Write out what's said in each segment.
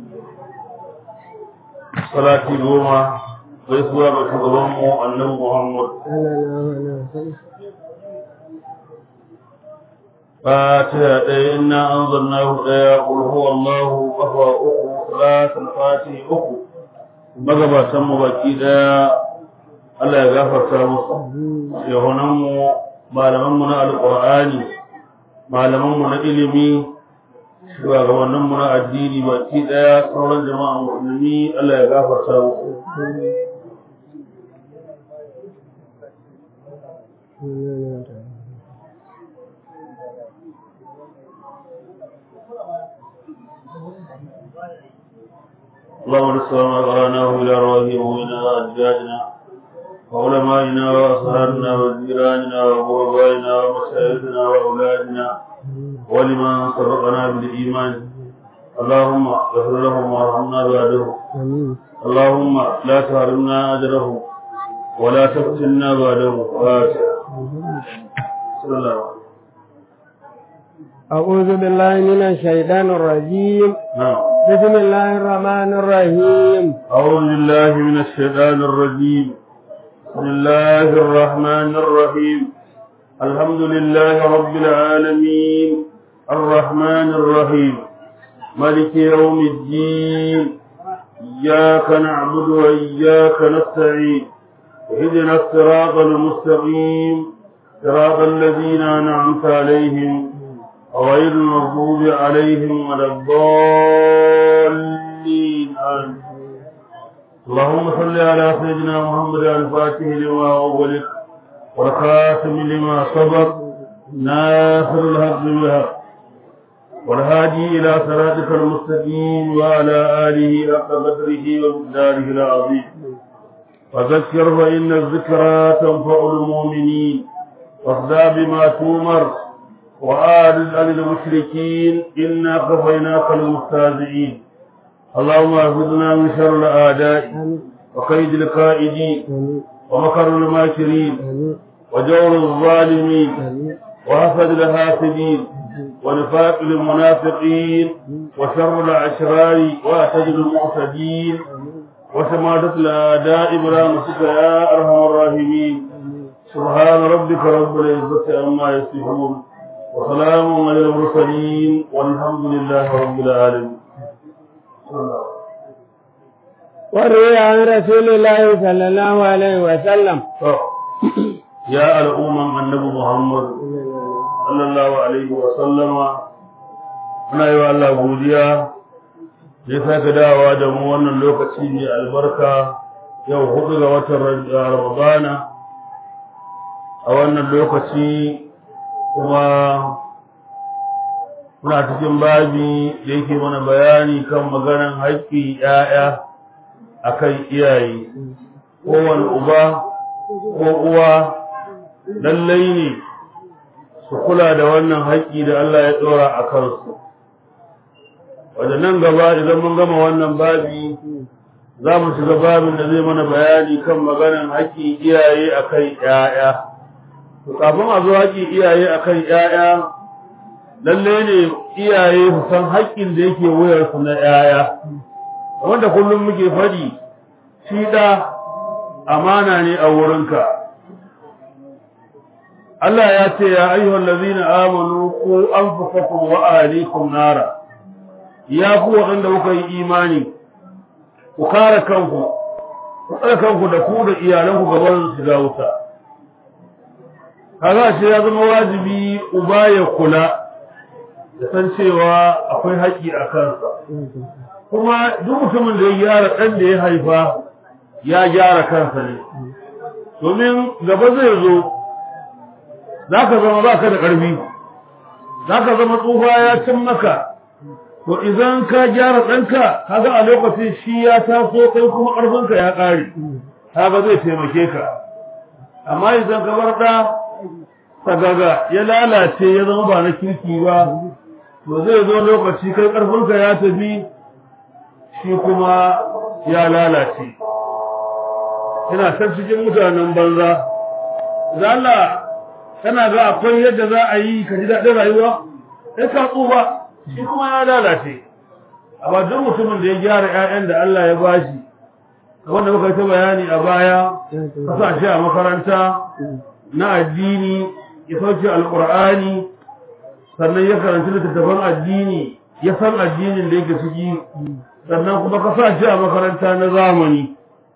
salati goma gaisuwa ga shugabanmu annabi Muhammad فاتحة ɗaya inna anzalnahu ɗaya qul huwallahu qafa uku salatul fatihi uku magabatan mu baki ɗaya Allah ya gafarta musu yahunan mu malaman mu na alqur'ani malaman mu na ilimi shugabannin mu na addini baki ɗaya sauran jama'a musulmi Allah ya gafarta musu اللهم نسأل ما قرأناه إلى رواهي وإلى أجدادنا وعلمائنا وأصهارنا وجيراننا وغربائنا ومشايخنا وأولادنا ولمن سبقنا بالإيمان اللهم اغفر لهم وارحمنا بعده اللهم لا تحرمنا أجره ولا تفتنا بعده فاتحة صلى الله عليه أعوذ بالله من الشيطان الرجيم نعم بسم الله الرحمن الرحيم أعوذ بالله من الشيطان الرجيم بسم الله الرحمن الرحيم الحمد لله رب العالمين الرحمن الرحيم ملك يوم الدين إياك نعبد وإياك نستعين اهدنا الصراط المستقيم صراط الذين أنعمت عليهم غير المغضوب عليهم ولا الضالين آمين اللهم صل على سيدنا محمد الفاتح لما أغلق والخاتم لما سبق ناصر الحق بالحق والهادي إلى صراطك المستقيم وعلى آله حق قدره ومقداره العظيم فذكر فإن الذكرى تنفع المؤمنين واصدع بما تؤمر وآل عن المشركين إنا كفيناك المستهزئين اللهم احفظنا من شر الأعداء وكيد الكائدين ومكر الماكرين وجور الظالمين وحسد الحاسدين ونفاق المنافقين وشر الأشرار وأسجد المعتدين وشماتة الأعداء برحمتك يا أرحم الراحمين سبحان ربك رب العزة عما يصفون وسلام على المرسلين والحمد لله رب العالمين وروي عن رسول الله صلى الله عليه وسلم يا الأمم النبي محمد صلى الله عليه وسلم muna yi wa Allah godiya ya saka dawa da mu wannan lokaci mai albarka yau hudu ga watan Ramadana a wannan lokaci kuma muna cikin babi da yake mana bayani kan maganan haƙƙi ‘ya'ya a kan iyaye kowane uba ko uwa lallai ne su kula da wannan haƙƙi da Allah ya ɗora a kansu wadda nan gaba idan mun gama wannan babi za mu shiga babin da zai mana bayani kan maganan haƙƙin iyaye a kan ‘ya'ya kafin a zo haƙƙin iyaye a kan ‘ya'ya lalle ne iyaye su san haƙƙin da yake wuyarsu na ‘ya'ya wanda kullum muke faɗi shi ɗa amana ne a wurinka Allah ya ce ya ayyuhal ladzina amanu ku anfusakum wa ahlikum nara ya ku waɗanda kuka yi imani ku kare kanku ku tsare kanku da ku da iyalanku gaban shiga wuta kaga shi ya zama wajibi uba ya kula da san cewa akwai haƙƙi a kansa kuma duk mutumin da ya gyara ɗan da ya haifa ya gyara kansa ne domin gaba zai zo za ka zama ba ka da ƙarfi za ka zama tsufa ya cin maka to idan ka gyara ɗanka kaga a lokacin shi ya taso kai kuma ƙarfinka ya ƙare kaga zai taimake ka amma idan ka bar ɗa sagaga ya lalace ya zama ba na kirki ba to zai zo lokaci kai ƙarfinka ya tafi shi kuma ya lalace yana san cikin mutanen banza da Allah kana ga akwai yadda za a yi ka ji daɗin rayuwa sai ka tsufa shi kuma ya lalace amma duk mutumin da ya gyara ƴaƴan da Allah ya bashi wanda muka ta bayani a baya kasa shi a makaranta na addini ya sauke alqur'ani sannan ya karanci littattafan addini ya san addinin da yake ciki sannan kuma ka sa shi a makaranta na zamani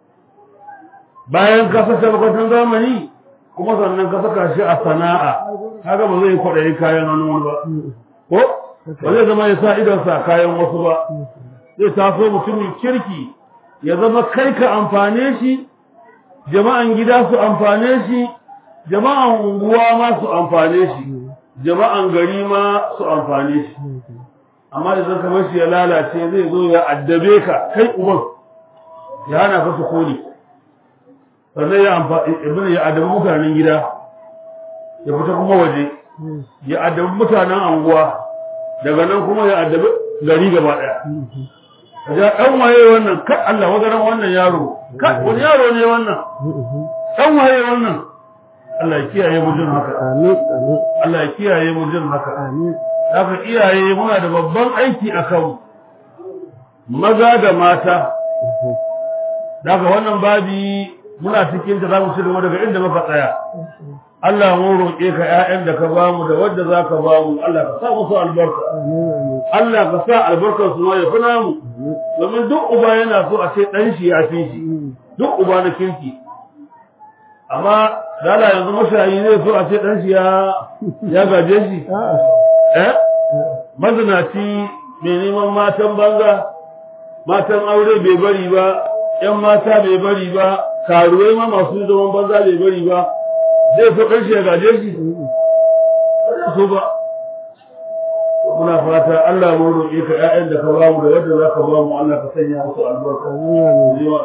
bayan ka saka makarantar zamani kuma sannan ka saka shi a sana'a kaga ba zai kwaɗayi kayan hannu ba ko ba zai zama ya sa idonsa a kayan wasu ba zai taso mutumin kirki ya zama kai ka amfane shi jama'an gida su amfane shi jama'an unguwa ma su amfane shi jama'an gari ma su amfane shi amma idan kamar shi ya lalace zai zo ya addabe ka kai uban ya hana ka sukuni sannan ya amfani ibn ya addabi mutanen gida ya fita kuma waje ya addabi mutanen anguwa daga nan kuma ya addabi gari gaba daya ja dan waye wannan ka Allah wadaran wannan yaro ka wani yaro ne wannan dan waye wannan Allah ya kiyaye mu jin haka amin amin Allah ya kiyaye mu jin haka amin haka iyaye muna da babban aiki a kan maza da mata daga wannan babi muna cikin ta zamu ci gaba daga inda muka tsaya Allah mu roƙe ka ƴaƴan da ka bamu da wanda za ka bamu Allah ka sa musu albarka amin Allah ka sa albarkar su ma ya fi namu domin duk uba yana so a ce ɗan shi ya fi shi duk uba na kirki amma dala yanzu mashayi zai so a ce ɗan shi ya ya gaje shi a'a eh mazinaci mai neman matan banza matan aure bai bari ba ƴan mata bai bari ba karuwai ma masu zaman banza bai bari ba zai so ɗan shi ya gaje shi Ba zai so ba muna fata Allah mu roƙe ka ƴaƴan da ka bamu da yadda za ka bamu Allah ka sanya musu albarka amin amin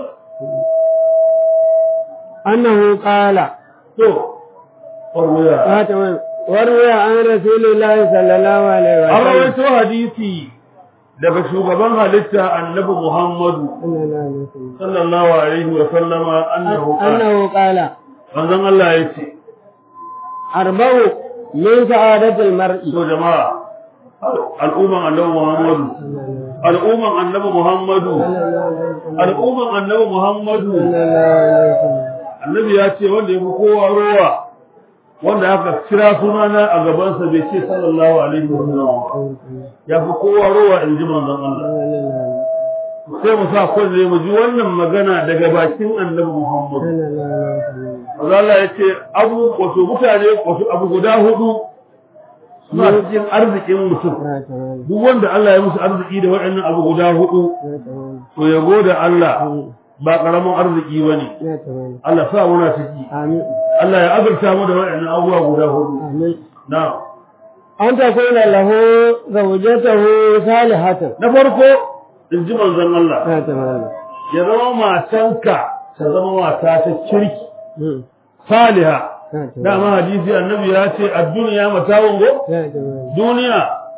annahu qala to warwaya fatan warwaya an rasulillahi sallallahu alaihi wa an sallam rawaito hadisi daga shugaban halitta annabi Muhammadu sallallahu alaihi wa sallama annahu qala annahu qala manzon Allah yace arba'u min sa'adatil mar'i to jama'a al'umman annabi Muhammadu al'umman annabi Muhammadu al'umman annabi Muhammadu annabi ya ce wanda ya fi kowa rowa wanda aka kira sunana a gabansa bai ce sallallahu alaihi wa sallam ya fi kowa rowa in ji manzon Allah sai mu sa kwalle mu ji wannan magana daga bakin annabi Muhammad Maza Allah ya ce abu wato mutane wato abu guda hudu suna cikin arzikin mutum duk wanda Allah ya musu arziki da waɗannan abu guda hudu to ya gode Allah ba karamin arziki bane Allah sa muna ciki amin Allah ya azurta mu da waɗannan abubuwa guda hudu amin na'am an takuna lahu zawjatahu salihatan na farko in ji manzon Allah ya tamam ya zama matanka ta zama mata ta kirki saliha dama hadisi annabi ya ce a duniya matawun go ya tamam duniya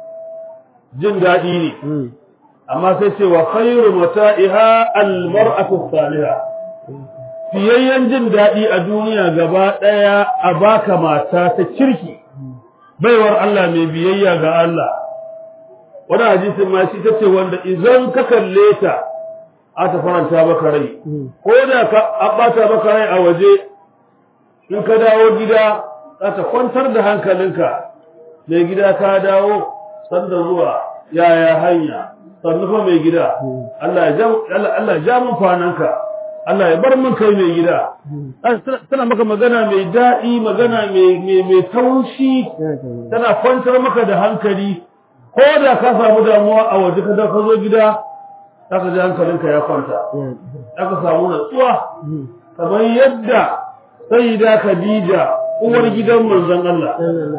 jin daɗi ne amma sai ce wa khairu mata'iha almar'atu salihah fiyayyen jin daɗi a duniya gaba ɗaya a baka mata ta kirki baiwar Allah mai biyayya ga Allah wani hadisin ma shi tace wanda idan ka kalle ta a ta faranta maka rai ko da ka an bata maka rai a waje in ka dawo gida za ta kwantar da hankalinka mai gida ka dawo sanda zuwa yaya hanya sannu fa mai gida Allah ya ja Allah ya ja mun kwananka Allah ya bar mun kai mai gida tana maka magana mai daɗi magana mai mai mai taushi tana kwantar maka da hankali ko da ka samu damuwa a waje ka da ka zo gida zaka ji hankalinka ya kwanta zaka samu natsuwa kamar yadda sayyida Khadija uwar gidan manzon Allah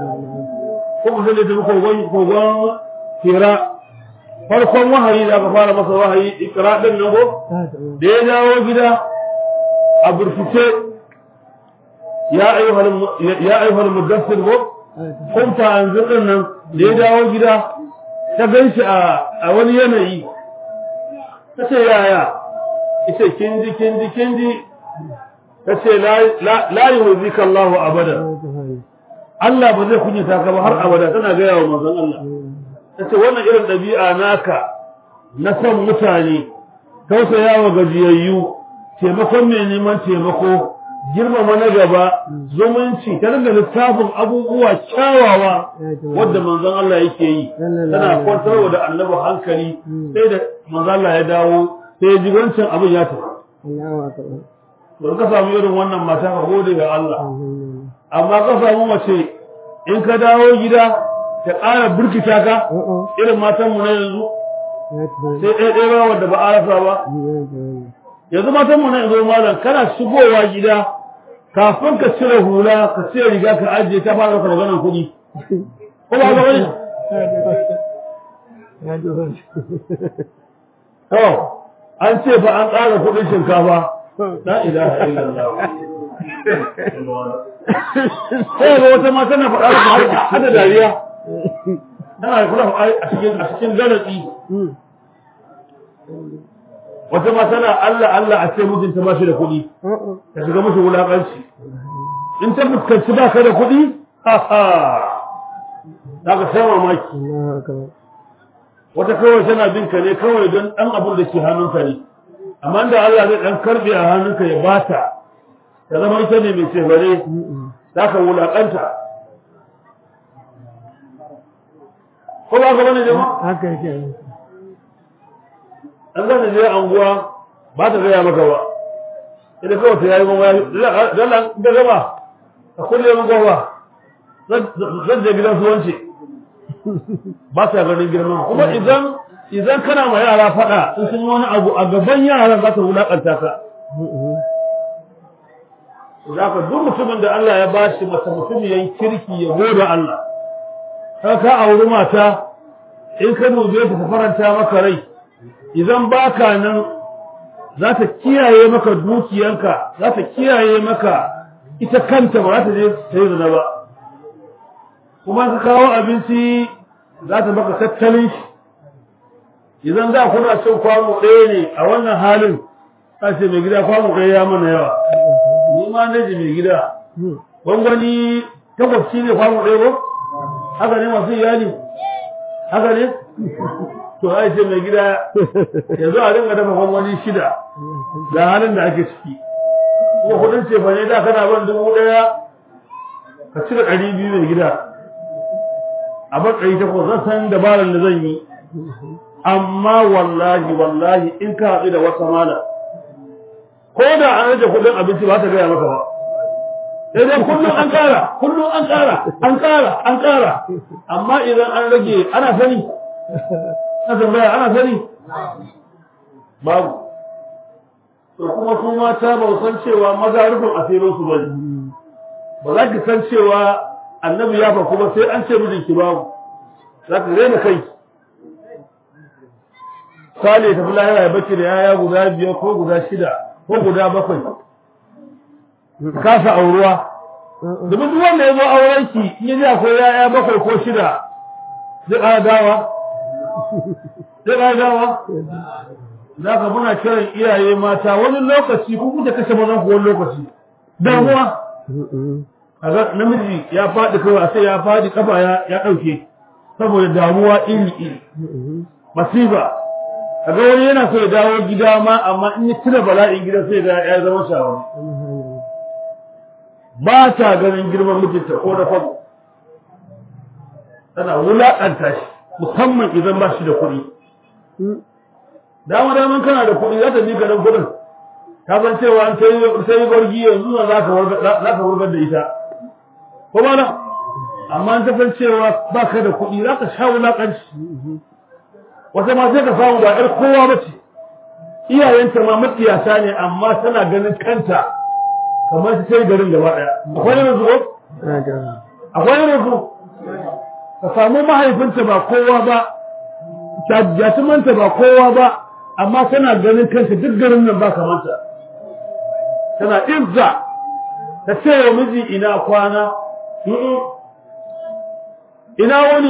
ko ku sani ta kogon kogon Hira farkon wahayi da aka fara masa wahayi ikra din nan go da ya dawo gida a burfice ya ayyuhal ya ayyuhal mudaththir go kunta anzir din nan da ya dawo gida ta ganshi a a wani yanayi tace yaya ita kinji kinji kinji tace la la la yuhzika Allahu abada Allah ba zai kunyata ka ba har abada tana ga yawa manzon Allah tace wannan irin dabi'a naka na son mutane tausayawa gajiyayyu taimakon mai neman taimako girmama na gaba zumunci ta da littafin abubuwa kyawawa wadda manzon Allah yake yi tana kwantarwa da annabi hankali sai da manzon Allah ya dawo sai ya ji wancan abin ya tafi don ka samu irin wannan mata ka gode ga Allah amma ka samu mace in ka dawo gida ta ƙara burkita ka irin matan mu na yanzu sai ɗaya ɗaya ba wanda ba a rasa ba yanzu matan mu na yanzu malam kana shigowa gida kafin ka cire hula ka cire riga ka ajiye ta fara maka maganar kuɗi ko ba ga wani to an ce fa an ƙara kuɗin shinkafa la ilaha illallah sai ga wata mata na faɗa da hada dariya tana kula a cikin a cikin galatsi wata mata na Allah Allah a ce mijinta ba shi da kuɗi ta shiga musu wulaƙanci in ta fuskanci ba ka da kuɗi ha ha za ka sai mamaki wata kawai tana bin ka ne kawai don ɗan abin da ke hannunka ne amma da Allah zai ɗan karɓe a hannunka ya bata ta zama ita ne mai cefane za ka wulaƙanta ko ba ka bane jama'a haka yake an zaka je anguwa ba ta gaya maka ba ita kawai ta yayi goma dalla da gaba ka kulle mun gaba zan je gidan su wance ba ta ganin girman kuma idan idan kana ma yara faɗa in sun yi wani abu a gaban yaran za ta wulaƙanta ka za ka duk mutumin da Allah ya ba shi mata mutumiyan kirki ya gode Allah ka ka auri mata in ka dube ta ta faranta maka rai idan baka nan za ta kiyaye maka dukiyanka za ta kiyaye maka ita kanta ba za ta je ta yi zina ba kuma ka kawo abinci za ta maka tattalin shi idan za kuna cin kwano ɗaya ne a wannan halin ta ce mai gida kwano ɗaya ya mana yawa ni ma na ji mai gida gwangwani takwabci ne kwano ɗaya ba haka ne masu iyali haka ne to ai ce mai gida yanzu a dinga dafa gwangwani shida ga halin da ake ciki kuma kudin cefa ne da kana ban dubu ɗaya ka cire ɗari biyu mai gida a bar ɗari takwas zan san dabarar da zan yi amma wallahi wallahi in ka haɗu da wata mala ko da an rage kuɗin abinci ba ta gaya maka ba sai dai kullum an ƙara kullum an ƙara an ƙara an ƙara amma idan an rage ana sani na tambaya ana sani babu to kuma su mata ba san cewa maza rufin asirin su bane ba za ki san cewa annabi ya fa kuma sai an ce mijinki babu za ka rena kai sale tafi lahira ya bace da yaya guda biyar ko guda shida ko guda bakwai kasa auruwa domin duk wanda ya zo auren ki in ya ji akwai yaya bakwai ko shida zai ƙara dawa zai ƙara dawa za ka muna kiran iyaye mata wani lokaci ko kuka kashe mazan ku wani lokaci damuwa a ga namiji ya faɗi kawai a sai ya faɗi kafa ya ɗauke saboda damuwa iri iri masifa a ga wani yana so ya dawo gida ma amma in ya tuna bala'in gida sai ga ya zama shawara ba ta ganin girman mijinta ko da fago tana wulaƙanta shi musamman idan ba shi da kuɗi dama daman kana da kuɗi za ta bi ganin kuɗin ka san cewa an sai gwargi yanzu na za ka wurgar da ita ko ba na amma an san cewa ba ka da kuɗi za ka sha wulaƙanci wata ma sai ka samu ba ƴar kowa ba ce iyayenta ma matsiyata ne amma tana ganin kanta kamar ta sai garin gaba ɗaya akwai irin su akwai irin su ka samu mahaifinta ba kowa ba jatumanta ba kowa ba amma tana ganin kanta duk garin nan ba kamanta tana izza ta ce wa miji ina kwana ina wani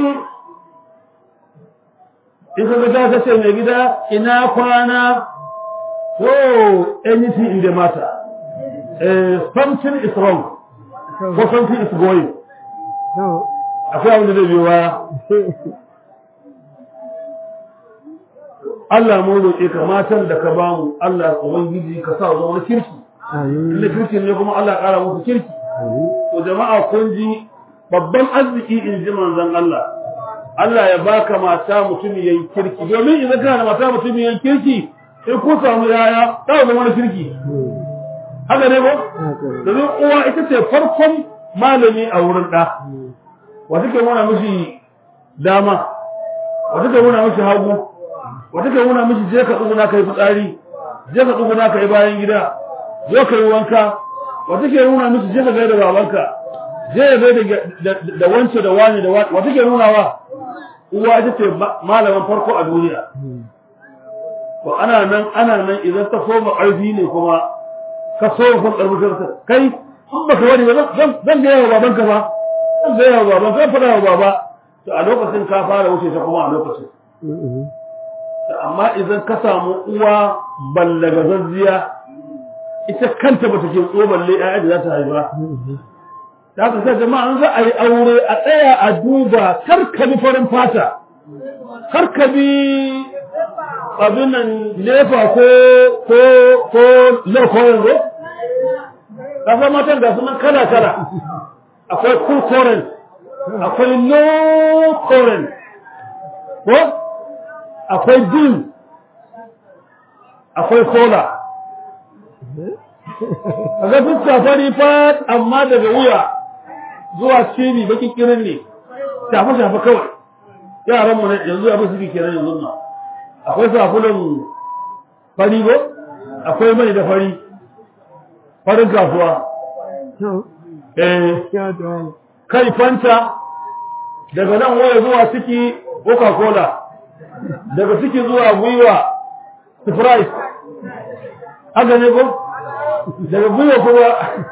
in ka ga ta ce mai gida ina kwana oh anything in the matter uh, something is wrong or something is going akwai abin da zai biyo baya Allah mu roƙe ka matan da ka bamu Allah ubangiji ka sa zama kirki amin inda kirki ne kuma Allah ƙara musu kirki amin to jama'a kun ji babban arziki in ji manzon Allah Allah ya baka mata mutumi yayin kirki domin idan kana da mata mutumi yayin kirki in ku samu yaya za ku zama na kirki haka ne ko domin uwa ita ce farkon malami a wurin ɗa wata ke nuna mishi dama wata ke nuna mishi hagu wata ke nuna mishi je ka tsuguna ka yi fitsari je ka tsuguna ka yi bayan gida zo ka yi wanka wata ke nuna mishi je ka gaida babanka je ya gaida da- da wance da wani da wani wata ke nuna wa uwa ita ce ma- malaman farko a duniya to ana nan ana nan idan ta koma ƙarfi ne kuma ka so kun ƙarfi kai in baka wani ba zan zan ga yawa babanka ba zan ga yawa babanka zan faɗa wa baba to a lokacin ka fara wuce ta kuma a lokacin To amma idan ka samu uwa ballagazazziya ita kanta bata ke tso balle ƴaƴa da za ta haifa da haka sai jama'a an za a yi aure a tsaya a duba kar ka bi farin fata kar ka bi abin nan nefa ko ko ko lako yanzu ka san matan da sunan kala kala akwai cool current akwai low current ko akwai din akwai solar kaga fuska fari fat amma daga wuya zuwa cibi baki kirin ne shafa shafa kawai yaran mu ne yanzu abin suke kenan yanzu nan akwai sabulun fari ko akwai mai da fari farin kasuwa eh kai fanta daga nan waya zuwa ciki coca cola daga ciki zuwa gwiwa sprite haka ne ko daga gwiwa kuma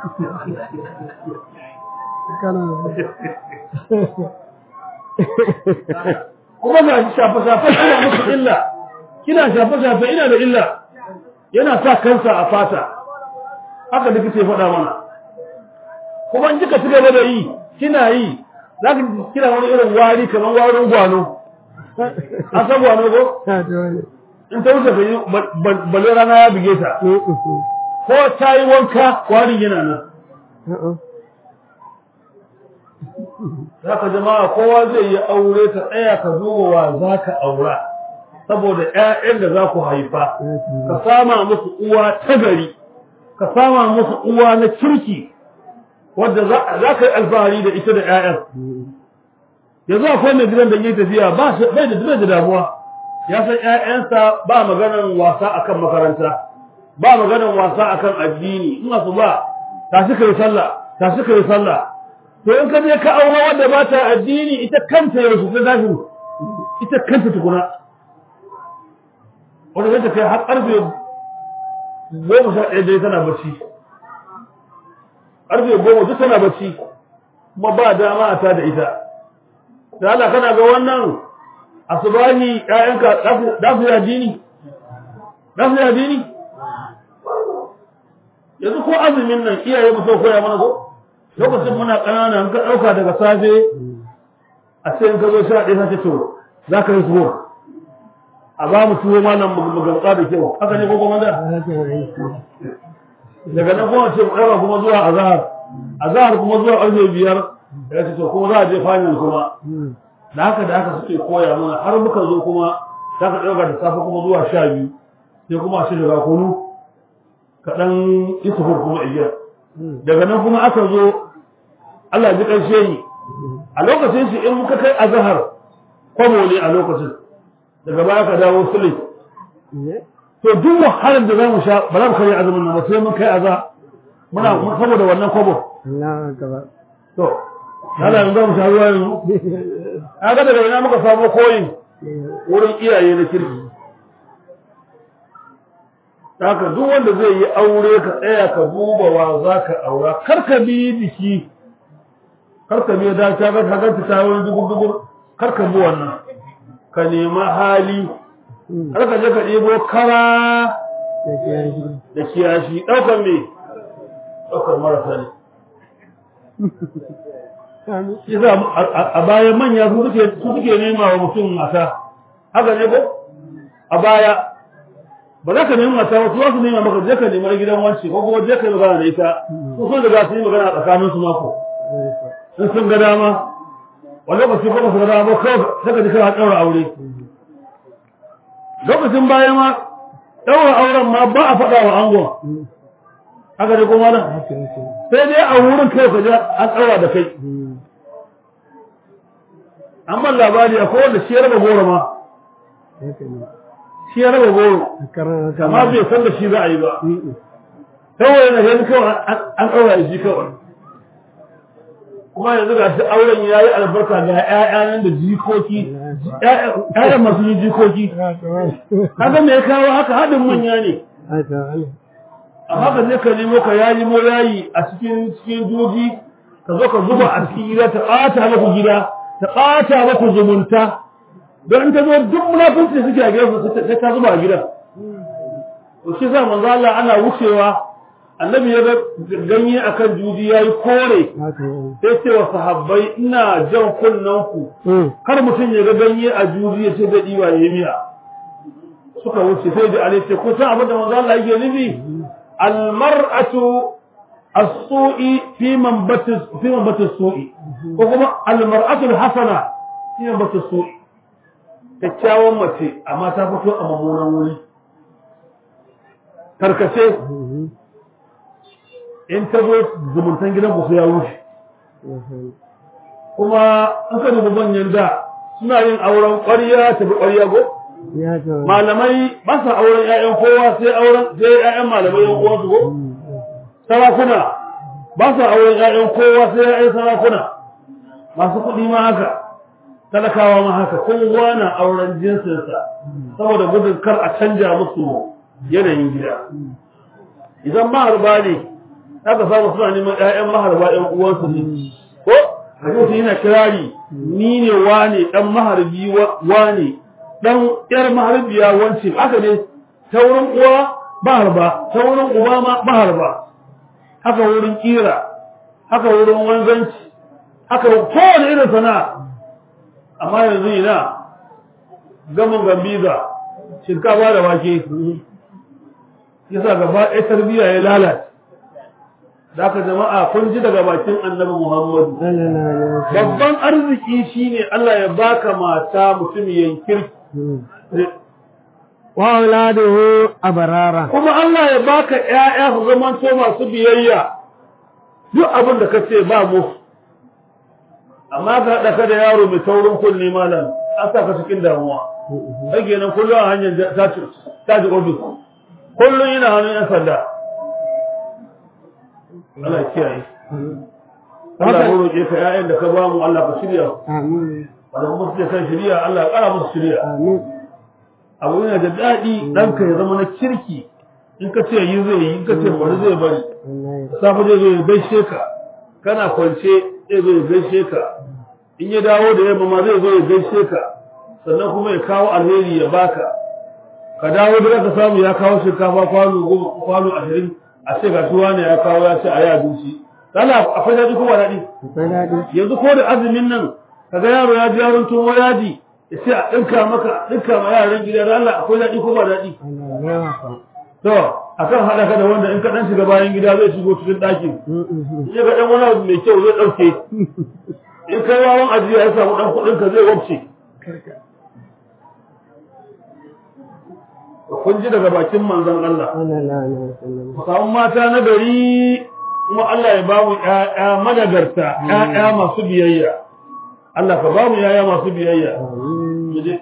kuma ga shafe-shafe kina musu illa kina shafe-shafe ina da illa yana sa kansa a fata haka da kike faɗa mana kuma in kika ci gaba da yi kina yi za ka kina wani irin wari kamar warin gwano a san gwano ko in ta wuce ka yi bale rana ya buge ta ko ta yi wanka warin yana nan Zaka jama'a kowa zai yi aure ka tsaya ka duba wa za ka aura saboda ‘ya'yan da za ku haifa ka sama musu uwa ta gari ka sama musu uwa na kirki wadda za ka yi alfahari da ita da ‘ya'yan yanzu akwai mai gidan da yi tafiya ba bai da da damuwa ya san ‘ya'yansa ba maganan wasa akan makaranta ba maganan wasa akan addini in su ba tashi ka yi sallah tashi ka yi sallah to in ka je ka aure wanda ba ta addini ita kanta yanzu ta zafi ita kanta tukuna wanda zai ta kai har karfe goma sha ɗaya dai tana bacci karfe goma duk tana bacci kuma ba dama a ta da ita da Allah kana ga wannan asubahi ƴaƴanka za su yi addini za su yi addini yanzu ko azumin nan iyaye mu so koya mana ko lokacin muna ƙanana an ka ɗauka daga safe a sai in ka zo sha ɗaya sace to za ka yi tuwo a ba mu tuwo malam mu gamsa da kyau haka ne ko kuma da daga nan kuma ce mu ɗaura kuma zuwa azahar azahar kuma zuwa ƙarfe biyar ya ce to kuma za a je final kuma da haka da haka suke koya mana har muka zo kuma za ka ɗauka da safe kuma zuwa sha biyu sai kuma a shiga kunu kaɗan isufur kuma igiyar daga nan kuma aka zo Allah ji ƙarshe ni a lokacin shi in muka kai azhar kwamo ne a lokacin daga baya ka dawo sule to duk wahalar da za mu sha ba za mu kai azumin nan ba sai mun kai azhar muna saboda wannan kwabo to Allah yanzu za mu sha ruwa yanzu kaga daga ina muka samu koyin wurin iyaye na kirki haka duk wanda zai yi aure ka tsaya ka duba wa za ka aura kar ka bi biki kar ka bi da ta ga ka ganta ta wani dugur dugur kar ka bi wannan ka nema hali kar ka je ka ɗebo kara da kiyashi ɗaukar me ɗaukar marasa ne Isa a bayan manya su suke nema wa mutum mata haka ne ko a baya ba za ka nemi mata wasu za su nema maka je ka nemi gidan wance ko kuma je ka yi magana da ita su sun riga su yi magana tsakanin su mako in sun ga dama wani lokaci ko ba su ga dama ba kawai sai ka ji kana ɗaura aure lokacin baya ma ɗaura auren ma ba a faɗa wa angon haka ne kuma nan sai dai a wurin kai ka ji an ɗaura da kai an ban labari akwai wanda shi ya raba goro ma shi ya raba goro amma bai san da shi za a yi ba kawai na yanzu kawai an ɗaura da shi kawai kuma yanzu ga shi auren ya yi albarka ga ‘ya'yanan da jikoki ‘ya'yan masu yi jikoki haka mai kawo haka haɗin manya ne amma ka je ka nemo ka yayi mo yayi a cikin cikin joji ka zo ka zuba a cikin gida ta ɓata muku gida ta ɓata muku zumunta don ta zo duk munafunci suke a gidansu sai ta zuba a gidan to shi sa manzo Allah ana wucewa annabi ya ga ganye akan juji yayi kore sai ce wa sahabbai ina jan kunnen ku kar mutum ya ga ganye a juji ya ce da diwa yayi miya suka wuce sai da alai ce ko san abin da manzo Allah yake nufi almar'atu as-su'i fi manbati fi manbati as-su'i ko kuma almar'atu al-hasana fi manbati as-su'i kyakkyawan mace amma ta fito a mummunan wuri karkace in ta zo zumuntan gidan ku ya rushe kuma an ka dubi manyan da suna yin auren ƙwarya ta bi ƙwarya go malamai ba sa auren ƴaƴan kowa sai auren sai ƴaƴan malamai ƴan uwan su go sarakuna ba sa auren ƴaƴan kowa sai ƴaƴan sarakuna masu kuɗi ma haka talakawa ma haka kowa na auren jinsinsa saboda gudun kar a canja musu yanayin gida idan maharba ne aka samu suna neman ƴaƴan maharba ƴan uwansu ne ko hadisi yana kirari ni ne wane dan maharbi wane dan ƴar maharbiya wance haka ne ta wurin uwa maharba ta wurin uba ma maharba haka wurin kira haka wurin wanzanci haka kowane irin sana'a amma yanzu ina gamin gambiza shinkafa da wake yasa gaba ɗaya tarbiyya ya lalace da aka jama'a kun ji daga bakin annabi Muhammadu babban arziki shine Allah ya baka mata mutum yayin kirki wa auladuhu abarara kuma Allah ya baka ƴaƴa su zamanto masu biyayya duk abin da kace ba mu amma ka haɗa ka da yaro mai taurin kunne malam an sa ka cikin damuwa rage nan kullum a hanyar taji ofis kullum yana hannun yan sanda Allah ya kiyaye Allah ya roƙe ka ƴaƴan da ka ba mu Allah ka shirya amin wanda kuma suke kan shirya Allah ya ƙara musu shirya amin abu yana da daɗi ɗanka ya zama na kirki in ka ce yi zai yi in ka ce bari zai bari safe zai zo ya gaishe ka kana kwance zai zo ya gaishe ka in ya dawo da yamma ma zai zo ya gaishe ka sannan kuma ya kawo alheri ya baka ka dawo da ka samu ya kawo shinkafa kwano goma kwano ashirin a ce ga tuwa ne ya kawo ya ce a yi abinci Allah akwai daɗi ko ba daɗi akwai daɗi yanzu ko da azumin nan kaga yaro ya ji yaron tuwo yaji ya ce a ɗinka maka a ɗinka ma yaran gida da Allah akwai daɗi ko ba daɗi Allah ya yawa to akan haɗa ka da wanda in ka ɗan shiga bayan gida zai shigo cikin ɗakin in ya ga ɗan wani abu mai kyau zai ɗauke in kai wawan ajiya ya samu ɗan kuɗin ka zai wabce kun ji daga bakin manzon Allah ku samu mata na gari kuma Allah ya ba mu ƴaƴa managarta ƴaƴa masu biyayya Allah ka ba mu ƴaƴa masu biyayya Mu je.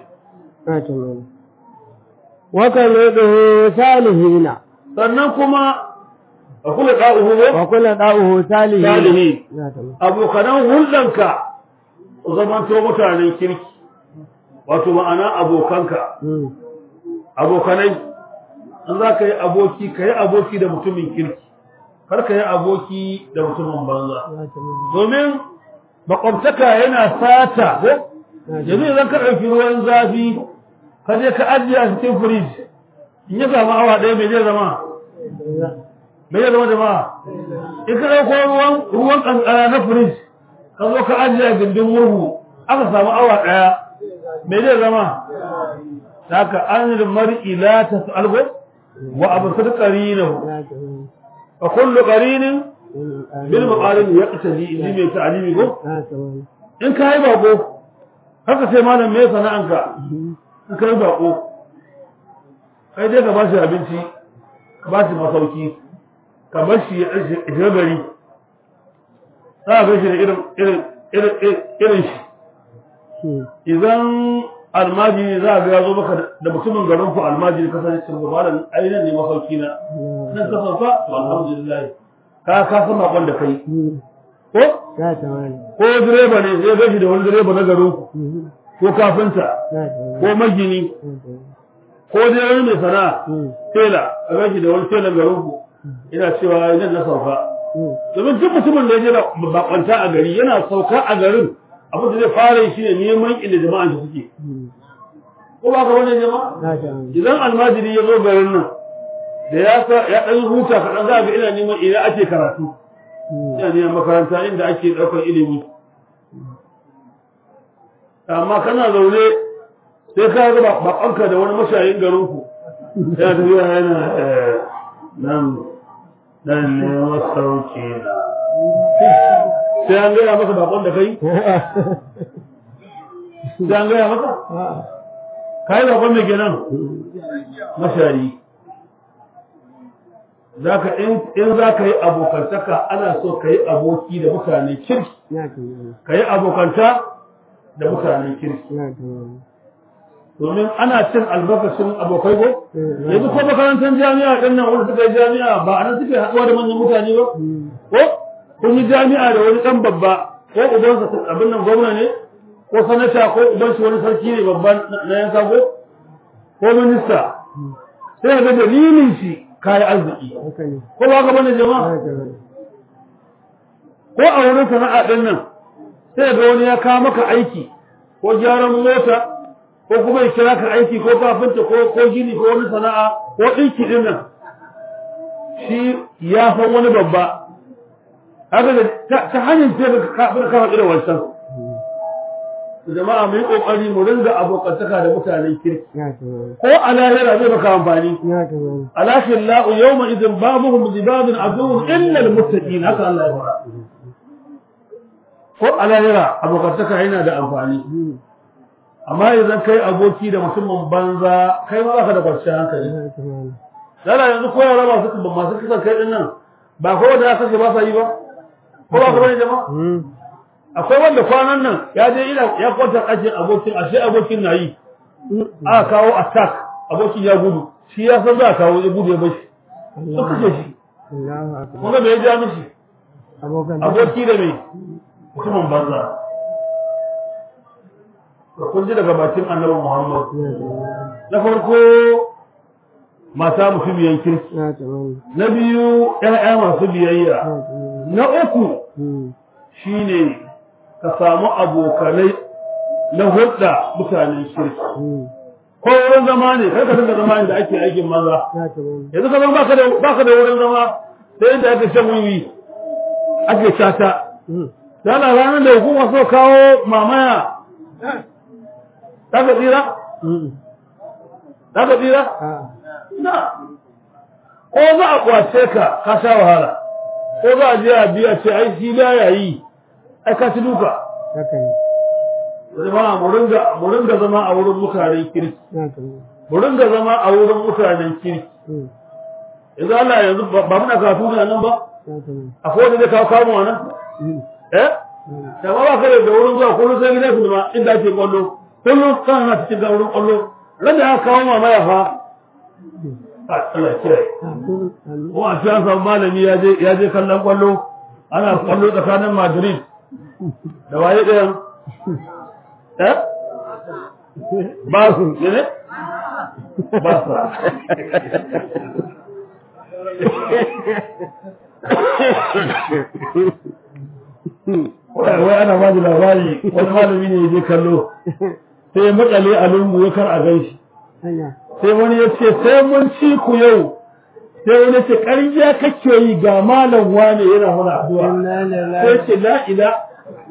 وكلده صالحين sannan kuma a kula ɗa'uhu ne وكل دعوه صالحين salihi لا تمام. abokanan hulɗanka su zamanto mutanen kirki wato ma'ana abokanka مم. abokanai in za ka yi aboki ka yi aboki da mutumin kirki kar ka yi aboki da mutumin banza لا تمام. domin makwabtaka yana sata ko yanzu idan ka ɗauki ruwan zafi ka je ka ajiye a cikin firij in ya samu awa ɗaya mai zai zama mai zai zama jama'a in ka ɗauko ruwan ruwan ƙanƙara na firij ka zo ka ajiye a gindin murhu aka samu awa ɗaya mai zai zama haka an mar'i la tas'alhu wa absir qarinahu fa kullu qarinin bil maqarin yaqtadi inni mai ta'limi ko in kai bako haka sai malam me sana'anka in kai bako kai dai ka ba shi abinci ka ba shi masauki ka bar shi ya shiga gari za a shi da irin irin irin irin shi idan almajiri za a ga ya zo maka da mutumin garin ku almajiri ka sani cin gaba da ainihin ne masauki na nan ka sauka to alhamdulillah ka ka san bakon da kai ko ko direba ne zai gashi da wani direba na garin ku ko kafinta ko magini ko dai wani mai sana'a tela a gashi da wani tela garin ku ina cewa idan na sauka domin duk mutumin da ya je bakwanta a gari yana sauka a garin abin da zai fara shi ne neman inda jama'an da suke ko ba ka wani jama'a idan almajiri ya zo garin nan da ya sa ya dan huta kaɗan za ga ina neman ina ake karatu ina neman makaranta inda ake ɗaukar ilimi amma kana zaune sai ka ga bakonka da wani mashayin garinku yana tafiya yana nan nan ne masauki na sai an gaya maka bakon da kai sai an gaya maka ka yi bakon da ke nan mashayi zaka in za ka yi abokantaka ana so ka yi aboki da mutane kirki ka yi abokanta da mutane kirki domin ana cin albarkacin abokai ko yanzu ko makarantar jami'a ɗin nan wanda suka yi jami'a ba a nan suke haɗuwa da manyan mutane ba ko kun yi jami'a da wani ɗan babba ko ubansa abin nan gwamna ne ko sanata ko ubansa wani sarki ne babban na yanka ko ko minista sai ga dalilin shi kayi arziki ko ba ka bane jama'a ko a wurin sana'a ɗin nan sai ga wani ya kawo maka aiki ko gyaran mota ko kuma ya kira ka aiki ko kafinta ko ko gini ko wani sana'a ko ɗinki ɗin nan shi ya san wani babba haka da ta hanyar ce ka kafin ka faɗi da wancan jama'a mu yi ƙoƙari mu ringa abokantaka da mutanen kirki ko a lahira zai baka amfani alakin la'u yawma idin babuhum zibabun aduwwun illa almuttaqin haka Allah ya fara ko a lahira abokantaka yana da amfani amma idan kai aboki da mutumin banza kai ma baka da kwanciyar hankali Lala yanzu ko yara masu masu kisan kai din nan ba ko wanda ya kashe ba sa yi ba ko ba ka bane jama'a akwai wanda kwanan nan ya je ina ya kwanta ajin abokin ashe abokin na yi aka kawo attack abokin ya gudu shi ya san za a kawo ya gudu ya bashi su kashe shi kuma me ya ja mishi aboki da mai mutumin banza da kun ji daga bakin annabi Muhammad na farko mata mutumiyan kirki na biyu ƴaƴa masu biyayya na uku shine ka samu abokanai na hulɗa mutanen kirki ko wurin zama ne kai ka dinga zama inda ake aikin maza yanzu ka zama baka da baka da wurin zama sai inda ake shan wiwi ake tata yana ranar da hukuma so kawo mamaya za ka tsira? za ka tsira? na ko za a kwace ka ka sha wahala ko za a je a biya ce ai shi da yayi ai ka ci duka zama mu ringa zama a wurin mutanen kirki mu ringa zama a wurin mutanen kirki yanzu Allah yanzu ba muna karatu ne nan ba akwai wanda zai kawo kawo nan eh da ba ka da wurin zuwa kullum sai gidan su ma inda ake kwallo kullum kan na cikin wurin kwallo ran da aka kawo mama ya fa Allah ya kiyaye ko a cikin samu malami ya je ya je kallon kwallo ana kwallo tsakanin Madrid da waye ɗayan eh ba su ne ba sa wai ana ba da labari wani malami ne ya je kallo sai ya makale a lungu ya kar a gan shi sai wani ya ce sai mun ci ku yau sai wani ce ƙarya kake yi ga malam wane yana mana addu'a sai ce la ila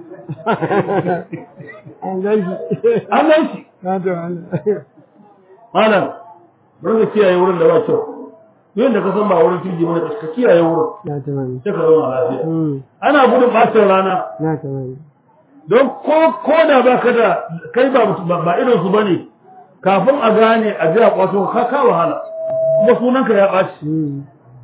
an gan shi an gan shi malam bari ka kiyaye wurin da ba kyau yadda ka san ba wurin kirji mana ka kiyaye wurin na tamani sai ka zauna lafiya mm ana gudun bacin rana na tamani don ko ko da ba ka da kai ba mutu- ba ba irin su bane kafin a gane a ji a kwato ka ka wahala kuma sunanka ya ɓaci mm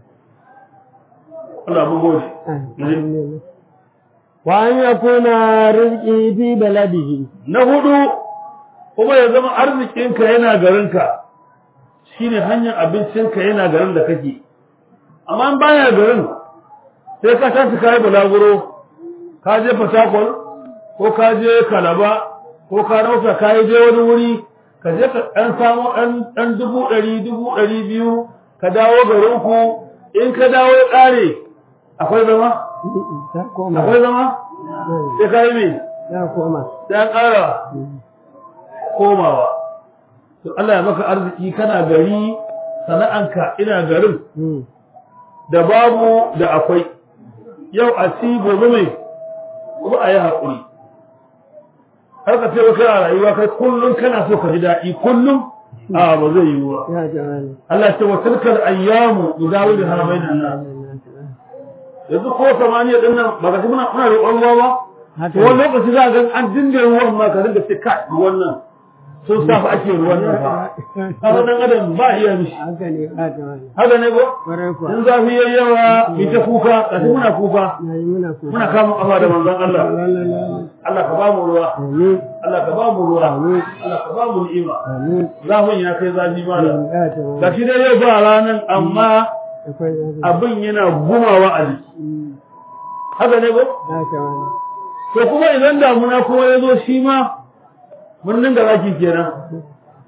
Allah mun gode alhamdulillah wa an yakuna rizqi fi baladihi na hudu kuma ya zama arzikinka yana garinka shine hanyar abincinka yana garin da kake amma in baya garin sai ka tashi ka yi bulaguro ka je fatakwal ko ka je kalaba ko ka rauta ka yi je wani wuri ka je ka ɗan samu ɗan dubu ɗari dubu ɗari biyu ka dawo garinku in ka dawo ya ƙare akwai zama ta koma akwai zama sai ka yi me ta koma sai an ƙara komawa to Allah ya maka arziki kana gari sana'anka ina garin mm da babu da akwai yau a ci gobe mai kuma a yi haƙuri har ka ce kai a rayuwa kai kullum kana so ka ji daɗi kullum a ba zai yiwu ba ya tamani Allah ce wa tilkal ayyamu yudawilu ha bainan nas yanzu ko samaniya din nan ba ga muna muna roƙon ruwa ba haka to wani lokaci za a ga an dinga ruwan ma ka dinga ce kai ruwan nan sun safa ake ruwan nan ba kaga dan adam ba iya mishi haka ne ba tamani haka ne ko kwarai kuwa in zafi yayi yawa ita kuka kashi muna kuka na yi muna kuka muna kama kafa da manzon Allah lalala Allah ka ba mu ruwa amin Allah ka ba mu ruwa amin Allah ka ba mu ni'ima amin zafin ya kai zafi ma da ya tamani gashi dai yau ba ranan amma akwai zafi abin yana gumawa a jiki Mm, haka ne ko ya tamani to kuma idan damuna kuma ya zo shi ma mun dinga zaki kenan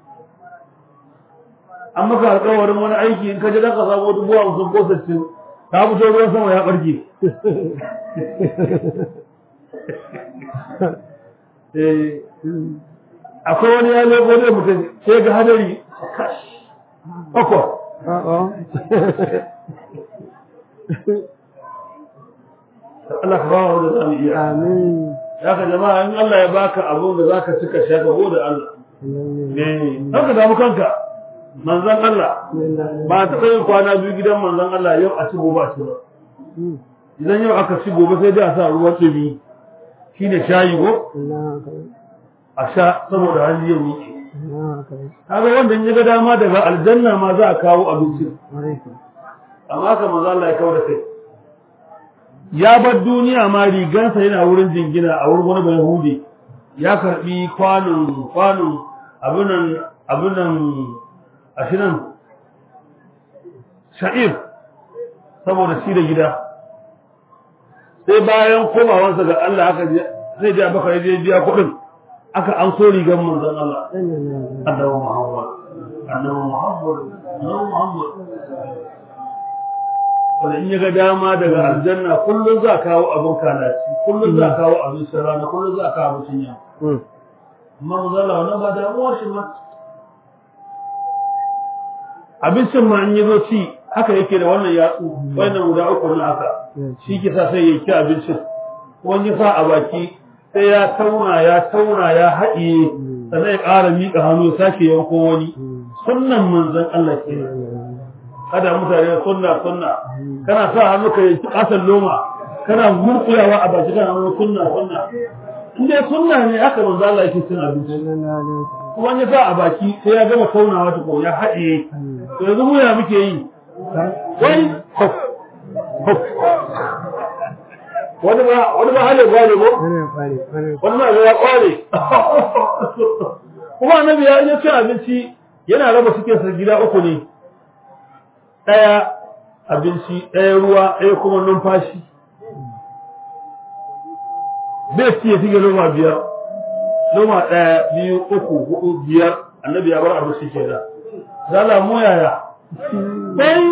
an maka alƙawarin wani aiki in ka je ka samu dubu hamsin ko sittin ka fito ruwan sama ya ɓarke Eh, Mm, akwai wani ya leko da mutum sai ga hadari kash oko oh Allah ka ba mu da zamu iya amin haka jama'a in Allah ya baka abun da zaka cika shi ka gode Allah Alhamdulillah. eh haka damu kanka manzon Allah Alhamdulillah. ba ta yin kwana biyu gidan manzon Allah yau a ci gobe a ci ba Mm, idan yau aka ci gobe sai dai a sa ruwan ɗumi shine shayi ko Allahu akbar. a sha saboda hali ya miƙe Allahu akbar. kaga wanda in ya ga dama daga aljanna ma za a kawo abincin Kwarai kuwa. amma haka manzo Allah ya kawo da kai ya bar duniya ma rigansa yana wurin jingina a wurin wani bayahudi ya karbi kwanon kwanon abunan abunan ashirin sha'ir saboda shi da gida sai bayan komawansa ga Allah aka je sai da baka je biya kuɗin aka an so rigan manzon Allah Alhamdulillah. annabi Muhammad annabi Muhammad annabi Muhammad wanda in ya ga dama daga aljanna kullum za a kawo abin kalaci kullum za a kawo abin sarana kullum za a kawo abin cinya Mm, amma mu zalla wannan ba damuwa shi ba abincin ma in yi zo ci haka yake da wannan yatsu wannan guda uku na haka mm, shi ke sa sai ya ci abincin wani ya sa a baki sai ya tauna ya tauna ya haɗiye sannan ya ƙara miƙa hannu ya sake yanko wani mm, sunnan manzon Allah ke kada mutane sunna sunna kana sa hannu ka yi kasan loma kana murkuyawa a baki kana hannu sunna sunna in dai sunna ne haka manzon Allah yake cin abinci Sallallahu alaihi wasallam. kuma ya sa a baki sai ya gama taunawa tukun ya haɗiye Mm. to yanzu mu ya muke yi wani hop hop wani ba wani ba hale gwale ko Kwarai kwarai kwarai. wani ma ya kware kuma annabi ya yi cin abinci yana raba cikin sa gida uku ne ɗaya abinci ɗaya ruwa ɗaya kuma numfashi bai ci ya tige loma biyar loma ɗaya biyu uku hudu biyar annabi ya bar abinci kenan zala mu yaya bai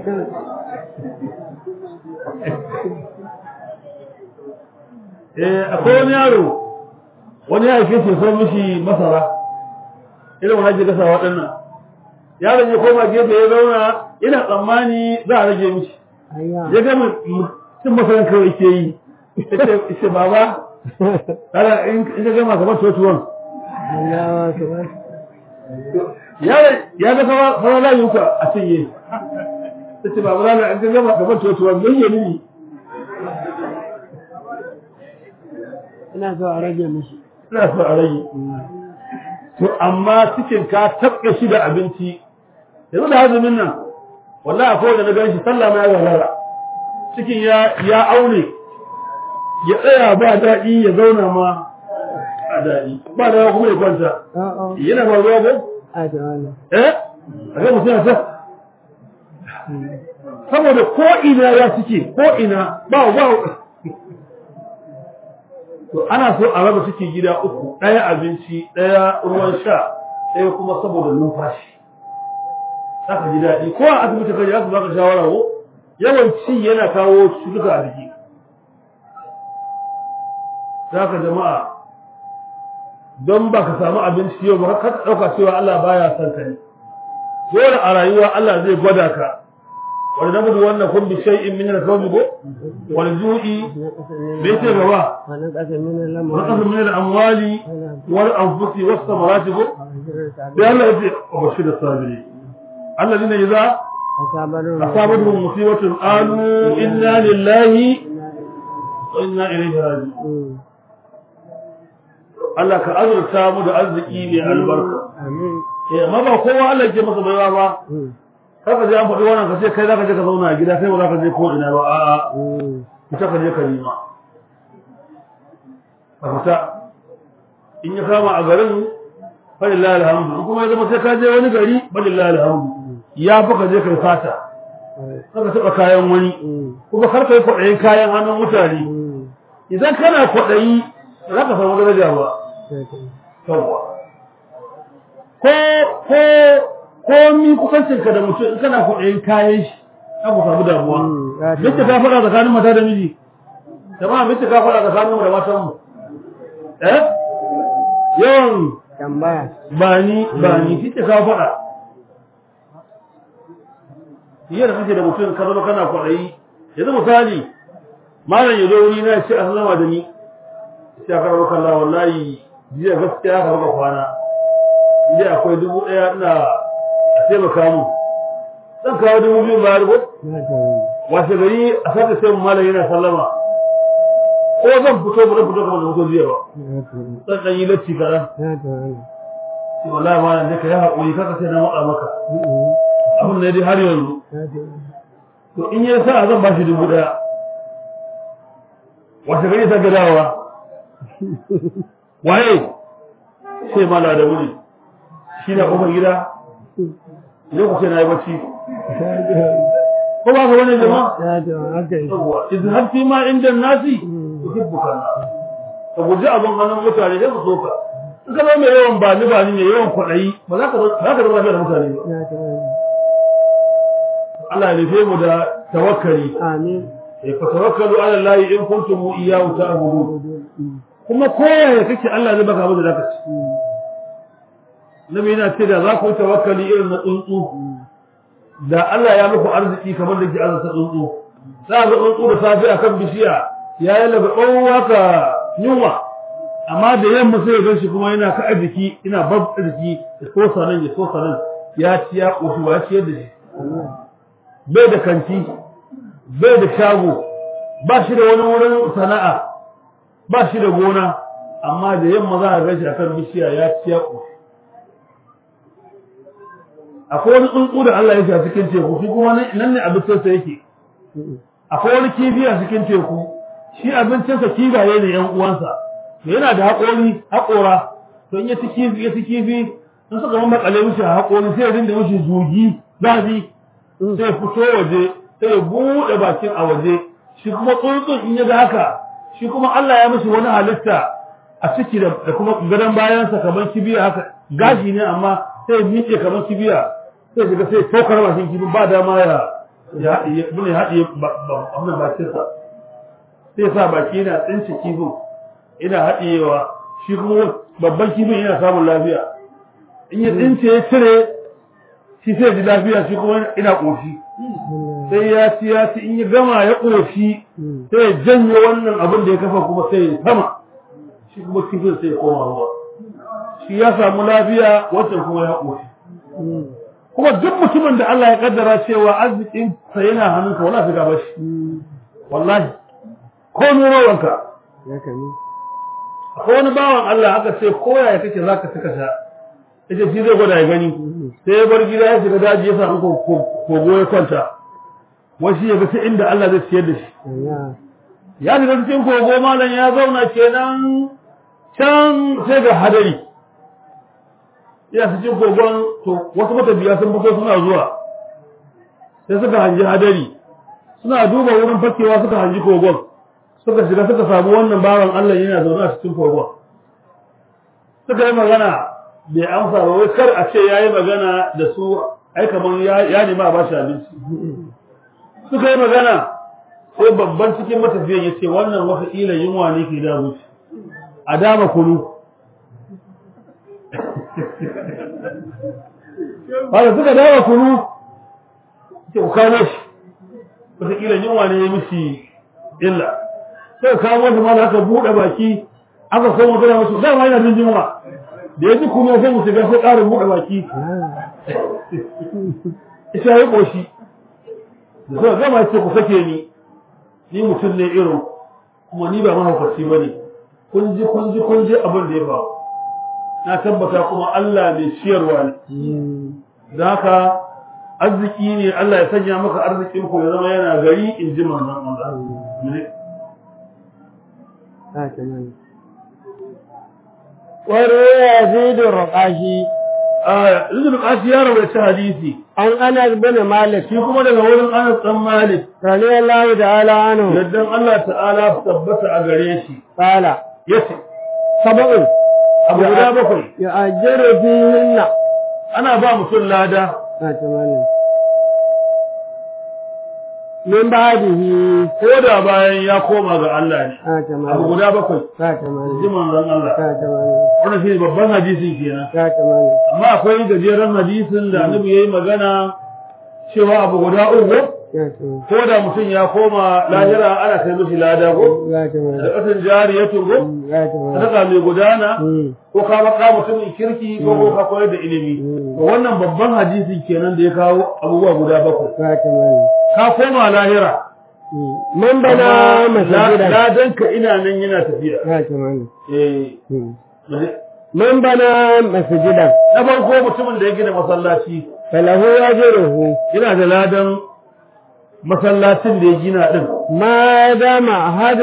eh akwai wani yaro wani ya haife shi so mishi masara irin wani ake gasa waɗannan yaron ya koma gefe ya zauna ina tsammani za a rage mishi Ayya. ya gama cin masaran kawai ke yi ita baba ana in ka gama kamar totuwan Allahu akbar. ya ya ga fara fara la yuka a cinye tace ba mura an ga gama gaban totuwa mun yi ni ina so a rage mishi ina so a rage to amma cikin ka tabka shi da abinci yanzu da hazumin nan wallahi akwai wanda na gan shi sallah ma ya gagara cikin ya ya aune ya tsaya ba daɗi ya zauna ma a daɗi ba da kuma ya kwanta a'a yana faruwa ko a ta wannan eh a ga mutum ya sa saboda ko ina ya suke ko ina ba ba to ana so a raba ciki gida uku ɗaya abinci ɗaya ruwan sha ɗaya kuma saboda numfashi saka ji daɗi ko a asibiti kaje aka baka shawara ko yawan ci yana kawo cutuka a jiki saka jama'a don ba ka samu abinci yau ba ka ɗauka cewa Allah baya son ka ne dole a rayuwa Allah zai gwada ka wani namudu wannan kun bi shay'in min al-kawmi ko wal ju'i bai ce gaba wani ƙasa min lamu wa qasam min al-amwali wal anfusi was samarati ko sai Allah ya ce wa bashir as-sabiri alladhina idza asabarun asabatuhum musibatun qalu inna lillahi wa inna ilayhi raji'un Allah ka azurta mu da arziki mai albarka amin eh amma ba kowa Allah ke masa baiwa ba kaka je an faɗi wannan ka ce kai zaka je ka zauna a gida kai ba zaka je ko ina ba a'a fita ka je ka nima ka fita in ya kama a garin falillahi alhamdu in kuma ya zama sai ka je wani gari falillahi alhamdu ya fi ka je kai fata kaka taɓa kayan wani kuma kar ka yi kwaɗayin kayan hannun mutane idan kana kwaɗayi ba za ka samu daraja ba yawwa ko ko ko mi kusancinka da mutum in kana kwaɗayin kayan shi za ku samu damuwa mace ka faɗa tsakanin mata da miji jama'a mace ka faɗa tsakanin mu da matan mu eh yawan tambaya bani bani kike ka faɗa yadda kake da mutum ka zama kana kwaɗayi yanzu misali malam ya zo wuri na ya ce asalama da ni sai aka rabu kalla wallahi jiya gaskiya ka raba kwana jiya akwai dubu ɗaya ina a taimaka mu zan kawo dubu biyu ba rubo washe gari a sake sai malam yana sallama ko zan fito ba zan fito kamar da mutum jiya ba zan ɗan yi lacci kaɗan sai wallahi malam ne ka yi haƙuri kaka sai na matsa maka abin ne dai har yanzu to in yi sa zan ba shi dubu ɗaya washe gari ta gadawa waye sai mala da wuri shi na kofar gida lokacin na yi bacci ko ba ka wani jama'a yawwa idan har fi ma inda nasi tuhibbuka ka guji abin hannun mutane sai su so ka in ka zama mai yawan bani bani mai yawan kwaɗayi ba za ka za ka zama lafiya da mutane ba Allah ya nufe mu da tawakkali amin eh fa tawakkalu ala Allah in kuntum iyyahu ta'budun kuma koyaya kake Allah zai baka abin da zaka ci Nabi yana ce da za ku yi tawakkali irin na tsuntsu da Allah ya muku arziki kamar da ke arzuta tsuntsu za ga tsuntsu da safe akan bishiya ya yi laga waka yunwa amma da yamma sai ya ganshi kuma yana ka jiki ina bab jiki ya so sanan ya so sanan ya ci ya koshi ba ya ciyar da shi bai da kanti bai da shago ba shi da wani wurin sana'a ba shi da gona amma da yamma za a ganshi akan bishiya ya ci ya koshi akwai wani tsuntsu da Allah ya shi a cikin teku shi kuma nan ne abincinsa yake akwai wani kifi a cikin teku shi abincinsa kifaye ne yan uwansa to yana da haƙori haƙora to in ya ci kifi ya ci kifi in suka mamma kale mishi a haƙori sai ya dinda mishi zugi zafi sai ya fito waje sai ya buɗe bakin a waje shi kuma tsuntsun in ya ga haka shi kuma Allah ya mishi wani halitta a ciki da kuma gadon bayansa kamar kibiya haka gashi ne amma sai ya miƙe kamar kibiya sai shiga sai tokar bakin kifin ba dama ya ya mune haɗiye abin bakinsa sai sa baki yana tsince kifin ina haɗiyewa shi kuma babban kifin yana samun lafiya in ya tsince ya cire shi sai ji lafiya shi kuma ina ƙoshi sai ya ci ya ci in ya gama ya ƙoshi sai ya janyo wannan abin da ya kafa kuma sai ya sama shi kuma kifin sai ya koma ruwa shi ya samu lafiya wancan kuma ya ƙoshi kuma duk mutumin da Allah ya kaddara cewa arzikin sa yana hannunka wallahi sai ka bashi wallahi ko nurowanka akwai wani bawan Allah aka ce ko yaya kake zaka saka sha yace shi zai gwada ya gani sai ya bar gida ya shiga daji ya samu kogo ya kwanta wasu ya ga ta inda Allah zai ciyar da shi ya shiga cikin kogo malam ya zauna kenan can sai ga hadari ya cikin kogon to wasu matabiya sun fito suna zuwa sai suka hanji hadari suna duba wurin fakewa suka hanji kogon suka shiga suka samu wannan bawan Allah yana zaune a cikin kogon suka yi magana bai amsa ba wai kar a ce yayi magana da su ai kaman ya ya nima a bashi abinci suka yi magana sai babban cikin matafiyan ya ce wannan wata ila yunwa ne ke da mutu a dama kunu Wanda suka dama kunu ce ku kawo shi wata ila yunwa ne ya mishi illa sai kawo shi ma da aka buɗe baki aka koma gana musu dama yana jin yunwa da ya ji kuma sai mu shiga sai ƙarin buɗe baki isa ya ƙoshi da suka gama ce ku sake ni ni mutum ne irin kuma ni ba mahaukaci ba ne kun ji kun ji kun ji abin da ya faru na tabbata kuma Allah mai ciyarwa ne da haka arziki ne Allah ya sanya maka arzikin ku ya zama yana gari in ji manzon Allah وروي يزيد الرقاشي aya ibn qasim ya rawaita hadisi عن انس بن مالك shi kuma daga wurin Anas dan Malik رضي الله تعالى عنه yaddan Allah ta'ala tabbata a gare shi قال yace سبع abu guda bakwai يؤجر فيهن ana ba mutum lada أتمنى من بعده ko da bayan ya koma ga Allah ne abu أتمنى guda bakwai ji أتمنى manzon Allah أتمنى wannan shi babban hadisin kenan أتمنى amma akwai gajeren hadisin da annabi yayi magana cewa abu guda uku أتمنى ko da mutum ya koma lahira ana kai mishi lada ko أتمنى sadaqatin jariyatun ko أتمنى sadaka mai gudana ko ka baka mutumin kirki ko ko ka koyar da ilimi to wannan babban hadisi kenan da ya kawo abubuwa guda bakwai أتمنى ka koma lahira من بنى مسجدا ladan ka ina nan yana tafiya أتمنى eh من بنى مسجدا na farko mutumin da ya gina masallaci فله أجره yana da ladan masallacin da ya gina din ما دام أحد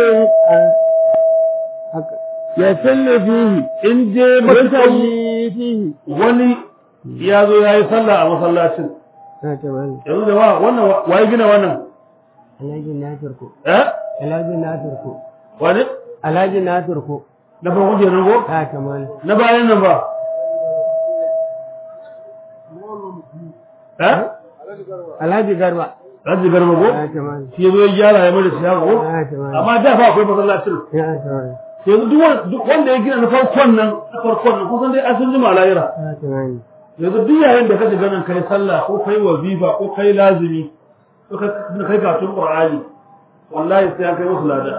يصل فيه in je matukan يصلي فيه wani ya zo ya yi sallah a masallacin أتمنى yanzu da wa wannan wa- waye gina wannan Alhaji Nasirku eh Alhaji Nasirku wani Alhaji Nasirku na farko kenan ko أتمنى na bayan nan ba eh Alhaji Garba Raji garba ko أتمنى shi ya zo ya gyara ya mada shi haka ko أتمنى amma da fa akwai masallacin أتمنى yanzu duk wanda duk wanda ya gina na farkon nan na farkon nan kusan dai an sun jima lahira أتمنى yanzu duk yayin da ka shiga nan kai sallah ko kai wazifa ko kai lazimi ko ka kai katun qur'ani wallahi sai an kai musu lada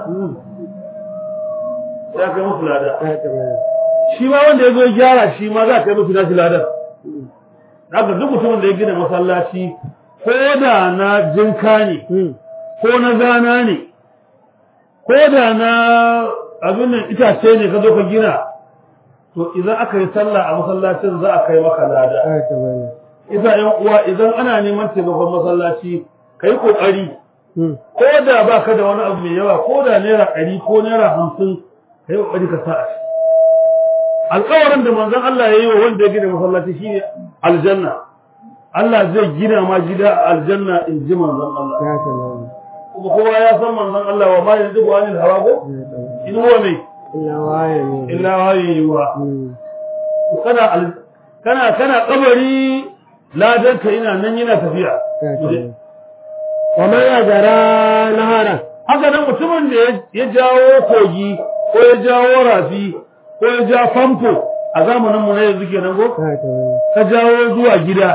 sai an kai musu lada أتمنى shi ma wanda ya zo ya gyara shi ma za a kai musu nashi ladar haka duk mutumin da ya gina masallaci ko da na jinka ne ko na zana ne ko da na abin nan itace ne ka zo ka gina to idan aka yi sallah a masallacin za a kai maka lada أتمنى isa yan uwa idan ana neman taimakon masallaci kai kokari ko da ba ka da wani abu mai yawa ko da naira ɗari ko naira hamsin kai kokari ka sa a shi alƙawarin da manzon Allah ya yi wa wanda ya gina masallaci shine aljanna Allah zai gina ma gida a aljanna in ji manzon Allah أتمنى kuma kowa ya san manzon Allah wa ma yanzu ba anil hawa ko in huwa mai إلا وعلم illa wahyuha kana al- kana kana kabari ladan ka ina nan yana tafiya أتمنى ومن يجرى نهارا haka nan mutumin da ya- ya jawo kogi ko ya jawo rafi ko ya ja famfo a zamanin mu na yanzu kenan ko أتمنى ka jawo zuwa gida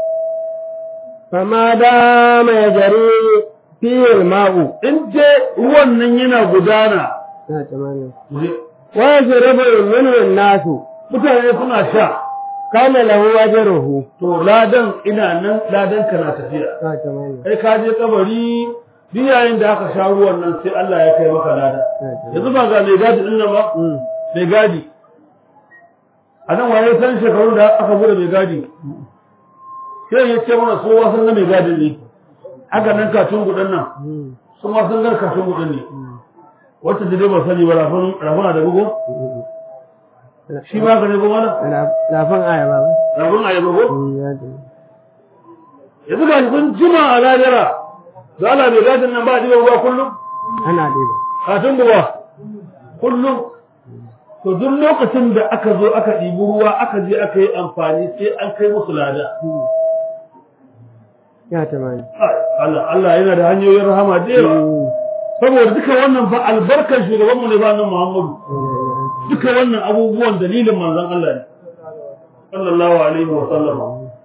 فما دام يجري فيه الماء in je ruwan nan yana gudana أتمنى je- ويشرب منه الناس mutane suna sha kana lahu ajruhu to ladan ina nan ladan ka na tafiya ha tamam kai ka je kabari duk yayin da aka sha ruwan nan sai Allah ya kai maka lada yanzu ba ga mai gadi din nan ba mm mai gadi a nan waye san shekaru da aka bude mai gadi sai ya ce mana su wasan na mai gadi ne haka nan katun gudan nan mm su ma sun gar katun gudan ne wacce da dai ba sani ba rafin rafina da bugu shi ba ka ne ba mana lafan aya ba rafin a yi bugu mm ya tamam yanzu ba sun jima a ladara da Allah mai gadin nan ba a ɗiba ruwa kullum ana diba kafin ruwa kullum to duk lokacin da aka zo aka ɗibi ruwa aka je aka yi amfani sai an kai musu lada ya tamam Ai, Allah Allah yana da hanyoyin rahama da yawa saboda duka wannan fa albarkar shugabanmu ne ba nan Muhammadu duka wannan abubuwan dalilin manzon Allah ne sallallahu alaihi wa sallam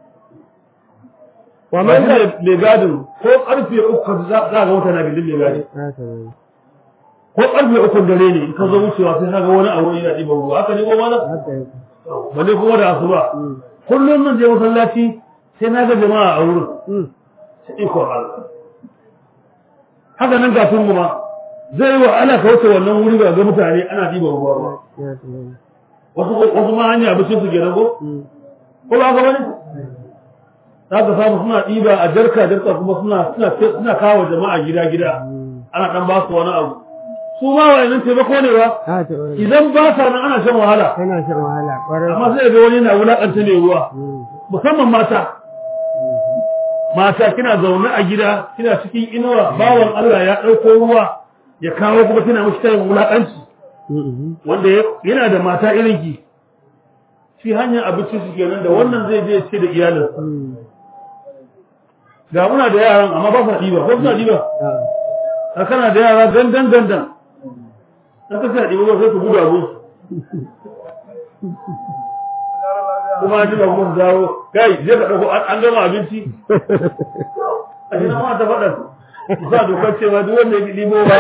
wa man man da mai gadin ko karfe uku za za ga wata na gindin mai gadin ha tamam ko karfe uku dare ne in ka zo wucewa sai ka ga wani abu yana ɗiban ruwa haka ne ko mana haka yake bale kuma da asuba mm kullum nan je masallaci sai na ga jama'a a wurin mm sai iko Allah haka nan ga sun kuma zai yi wa ana ka wuce wannan wuri ga ga mutane ana ɗiban ruwa ba ya tamam wasu wasu ma hanya abincin su ke rago mm ko ba ka bane za ka samu suna ɗiba a jarka jarka kuma suna suna suna kawo jama'a gida gida mm ana dan ba su wani abu su ma wayannan taimako ne ba ha tamam idan ba sa nan ana shan wahala kana shan wahala kwarai amma sai ga wani na wulakanta ne ruwa mm musamman mata mata kina zaune a gida kina cikin inuwa bawan Allah ya ɗauko ruwa ya kawo kuma kina mishi tayin wulakanci mm wanda ya- yana da mata irin ki shi hanyar abinci su kenan da wannan zai je ce da iyalinsa mm ga muna da yaran amma ba sa ɗiba ko suna ɗiba ha a kana da yara gandan gandan an ka sa ɗiba ba sai ku buga mu kuma ji ba kuma su dawo kai je ka ɗauko an an gama abinci a shi na ma ta faɗa su sa dokar cewa duk wanda ya ɗibo ba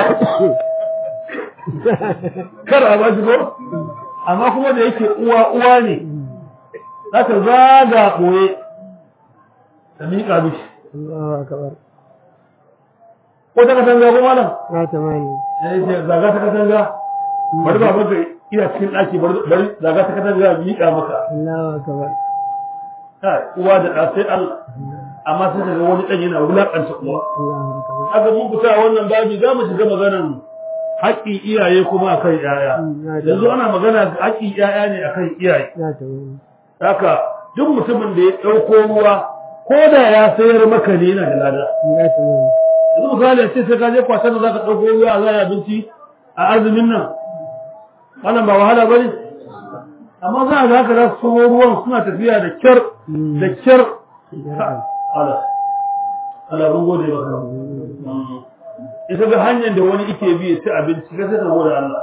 kar a ba shi ko amma kuma da yake uwa uwa ne za ta zaga ɓoye ta miƙa mishi Allahu akbar ko ta katanga ko malam ha tamam sai ce zaga ta katanga bari ba maka iya cikin ɗaki bari bari zaga ta katanga miƙa maka Allahu akbar kai uwa da ɗa sai Allah amma sai daga wani ɗan yana wulaƙanta uwa Allahu akbar haka mun fita a wannan babi za mu shiga maganan haƙƙin iyaye kuma akan ƴaƴa yanzu ana magana haƙƙin ƴaƴa ne akan iyaye ya tamam haka duk mutumin da ya ɗauko ruwa ko da ya sayar maka ne yana da lada ya tamam yanzu misali sai sai ka je kwasan da zaka ɗauko ruwa a zai abinci a azumin nan wannan ba wahala ba ne amma za a ga haka za su samo ruwan suna tafiya da kyar da kyar ala ala mun gode maka ita ga hanyar da wani ike bi ya ci abinci ka sai ka gode Allah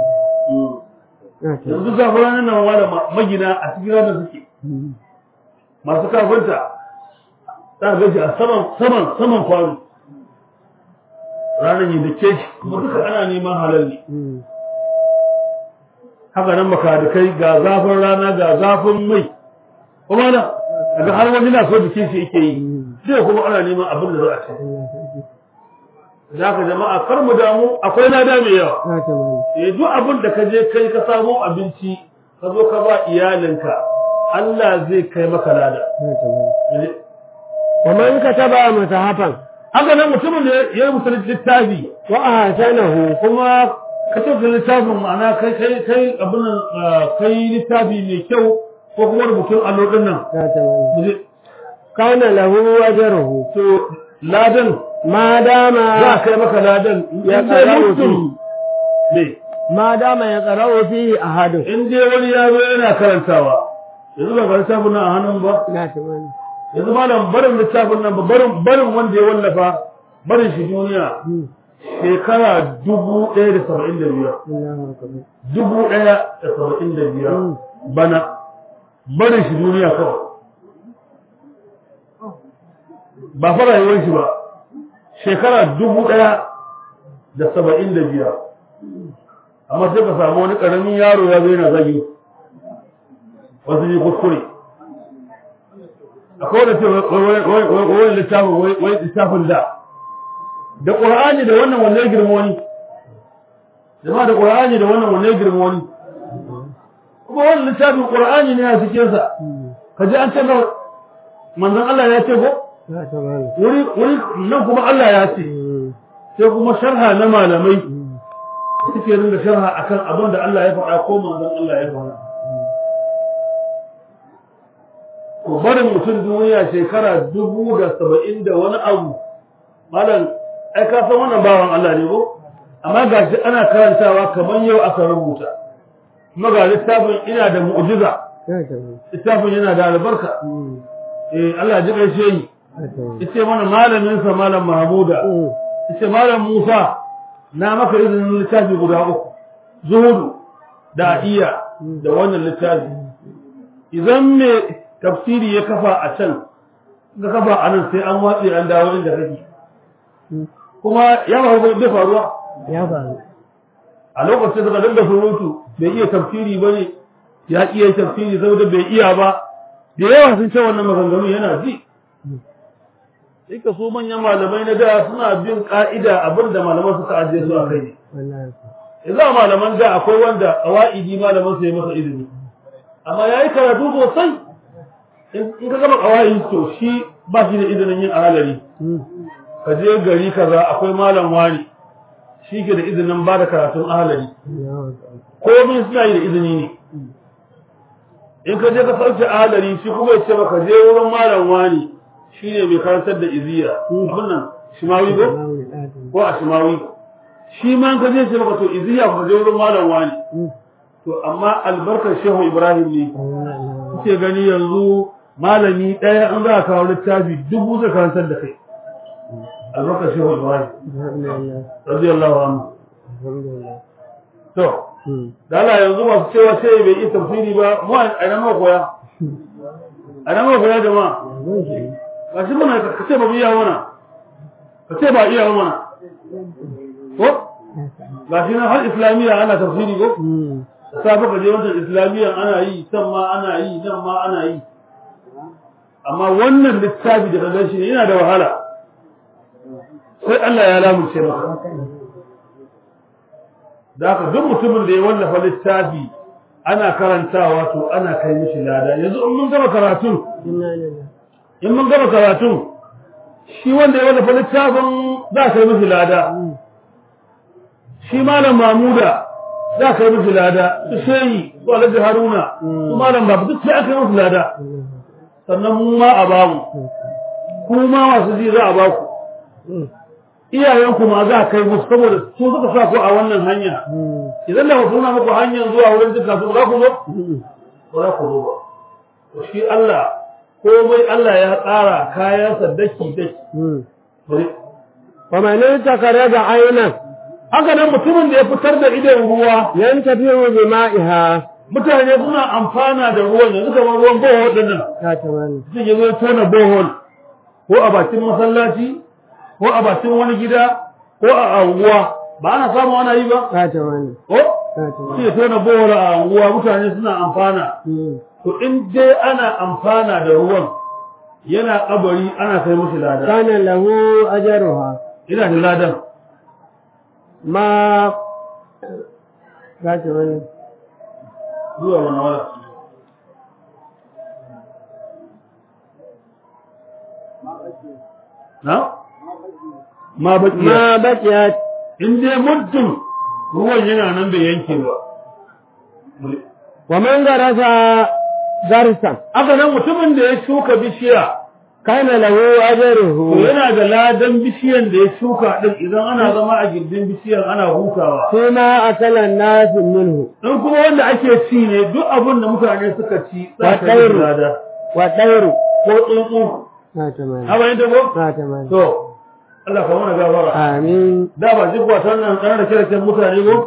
ya tamam yanzu zafiranin nan wala magina a cikin ranar suke masu kafinta za a gaji a saman saman saman kwano ranar yi da ke shi kuma duka ana neman halal ne haka nan makadikai ga zafin rana ga zafin mai kuma na daga har wani na so bikin shi yake yi sai kuma ana neman abin da za a ci za ka jama'a kar mu damu akwai lada mai yawa ya tamam eh duk abin da ka je kai ka samo abinci ka zo ka ba iyalinka Allah zai kai maka lada ya tamam wa man kataba mutahafan haka nan mutumin da ya yi musu littafi wa ahsanahu kuma ka ce littafin ma'ana kai kai kai abin nan ah, kai littafi mai kyau ko kuma rubutun allo din nan ya tamam mu je kana lahu ajruhu to ladan ma dama za a kai maka ladan Ya in dai qara'u mutum ne ma dama ya qara'u fihi ahadun in dai wani ya zo yana karantawa yanzu ba ga littafin nan a hannun ba ya tamam yanzu malam barin littafin nan ba barin barin wanda ya wallafa barin shi duniya shekara dubu ɗaya da saba'in da biyar Allahu akbar dubu ɗaya da saba'in da biyar bana barin shi duniya kawai ba fara rayuwar shi ba shekara dubu ɗaya da saba'in da biyar amma sai ka samu wani ƙaramin yaro ya zo yana zagi wasu ne kuskure akwai wanda ce wani littafin wai littafin da da ƙur'ani da wannan wanne girma wani jama'a da ƙur'ani da wannan wanne girma wani kuma wannan littafin ƙur'ani ne a cikinsa ka ji an ce na manzon Allah ya ce ko wuri wuri nan kuma Allah ya ce sai kuma sharha na malamai suke rinda sharha akan abin da Allah ya faɗa ko manzon Allah ya faɗa ko barin mutum duniya shekara dubu da saba'in da wani abu malam ai ka san wannan bawan Allah ne ko amma gashi ana karantawa kamar yau aka rubuta kuma ga littafin ina da mu'jiza littafin yana da albarka eh Allah ji gaishe ni yace mana malamin sa malam Mahmuda yace malam Musa na maka izinin littafi guda uku zuhudu da iya da wannan littafi idan me tafsiri ya kafa a can ga kafa a nan sai an watsi an dawo inda kake kuma ya faru bai faruwa ya faru a lokacin da dinga surutu bai iya tafsiri ba ne ya iya tafsiri saboda bai iya ba da yawa sun ce wannan maganganu yana ji sai ka so manyan malamai na da suna bin ka'ida abin da malaman suka ajiye su a kai ne yanzu malaman da akwai wanda qawaidi malaman sai masa izini amma yayi karatu sosai in ka gama qawaidi to shi ba shi da izinin yin ahalari ka je gari kaza akwai malam wani shi ke da izinin ba da karatun ahalari komai suna yi da izini ne in ka je ka sauke ahalari shi kuma ya ce maka je wurin malam wani shi ne mai karantar da iziya abin nan shimawi ko ko a shimawi shi ma in ka je ce maka to iziya ka je wurin malam wani to amma albarkar shehu ibrahim ne kuke gani yanzu malami ɗaya an za a kawo littafi dubu zai karantar da kai albarkar shehu ibrahim radiyallahu anhu to da Allah yanzu masu cewa sai bai yi tafsiri ba mu a nan ma koya a nan ma koya jama'a ba shi muna ka ce ba mu iya mana ka ce ba iya mana ko ga shi nan har islamiyya ana tafsiri ko safa ka je wancan islamiyya ana yi can ma ana yi nan ma ana yi amma wannan littafi da ka shi ne yana da wahala sai Allah ya lamunce maka da haka duk mutumin da ya wallafa littafi ana karantawa to ana kai mishi lada yanzu in mun gama karatun in mun gama karatun shi wanda ya wallafa littafin za a kai mishi lada shi malam mamuda za a kai mishi lada su shehi su alhaji haruna su malam babu duk sai aka yi musu lada sannan mu ma a bamu ku ma masu ji za a baku iyayenku ma za a kai musu saboda su suka sa ku a wannan hanya idan da ku nuna muku hanyar zuwa wurin duka su za ku zo ba za ku zo ba to shi Allah komai Allah ya tsara kayansa daki daki wa man takaraja aynan haka nan mutumin da ya fitar da idon ruwa yantafi'u bima'iha mutane suna amfana da ruwan yanzu kamar ruwan bohol din nan ta tamani sai ya zo tona bohol ko a bakin masallaci ko a bakin wani gida ko a anguwa ba ana samu ana yi ba ta tamani ko ta tamani sai ya tona bohol a anguwa mutane suna amfana to in dai ana amfana da ruwan yana kabari ana kai mushi lada kana lahu ajruha ina da ladan ma ta tamani zuwa wani wala na ma baki ma bakiyat in dai muddin ruwan yana nan bai yanke ba wa man garasa garsan haka nan mutumin da ya shuka bishiya kana lahu to ajruhu yana da ladan bishiyan da ya shuka din idan ana zama a gindin bishiyan ana hutawa fima akala an-nas minhu in kuma wanda ake ci ne duk abin da mutane suka ci za Wa ka yi ɗairu. lada wa dairu ko tsuntsu ta tamani haba yin ko ta tamani to Allah ka mana gafara amin da ba duk watan nan kana da kira mutane ko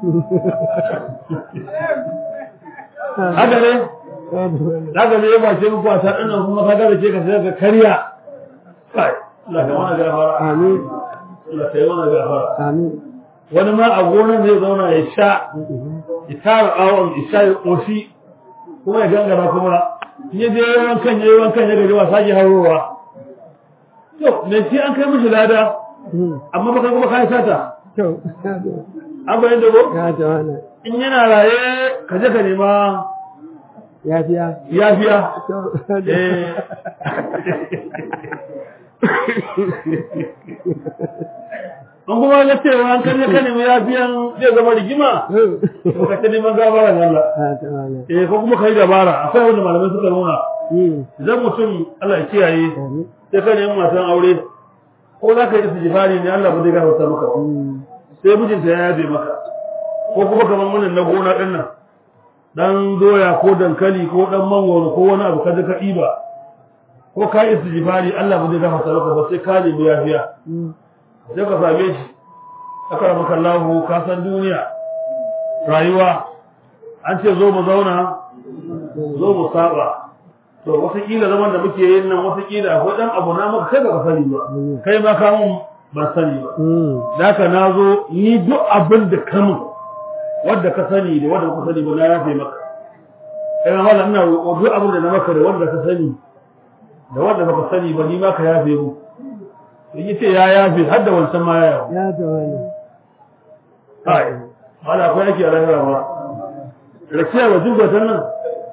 haka ne haka ne ba ce muku wata ɗin nan kuma ka ga da ke ka sai ka karya kai Allah ka mana gafara amin Allah ka yi mana gafara amin wani ma a gonar zai zauna ya sha ya tara awon ya sha ya ƙoshi kuma ya gangara kuma ya je yawan kan ya yawan kan ya gaji wa sake haurowa to me shi an kai mishi lada amma baka kuma kai sata to an bayan da ko ya ta wala in yana raye ka je ka nema ya fiya yafiya to eh an kuma ya ce wa an kaje ka nemi yafiyan zai zama rigima to ka ta neman gafaran Allah ya ta wala eh ko kuma kai dabara akwai wanda malamai suka nuna mm idan mutum Allah ya kiyaye amin sai ka nemi matan aure ko za ka yi istijfari ne Allah ba zai gafarta maka ba mm sai mijinta ya yabe maka ko kuma kamar wannan na gona din nan dan doya ko dankali ko dan mangoro ko wani abu kaje ka ɗiba ko ka yi istijfari Allah ba zai gafarta maka ba sai ka nemi yafiya mm sai ka same shi akara maka Allah ka san duniya rayuwa an ce zo mu zauna zo mu saba to wataƙila zaman da muke yin nan wataƙila akwai ɗan abu na maka kai ba ka sani ba kai ma ka mun ban sani ba mm da ka na zo ni duk abin da ka mun wanda ka sani da wanda ka sani ba na yafe maka kai ma malam ina roƙo duk abin da na maka da wanda ka sani da wanda baka sani ba ni ma ka yafe mu in yace ya yafe har da wancan ma ya yafe ya ta wala ai mala akwai ake a lahira ba rakiya ba duk watan nan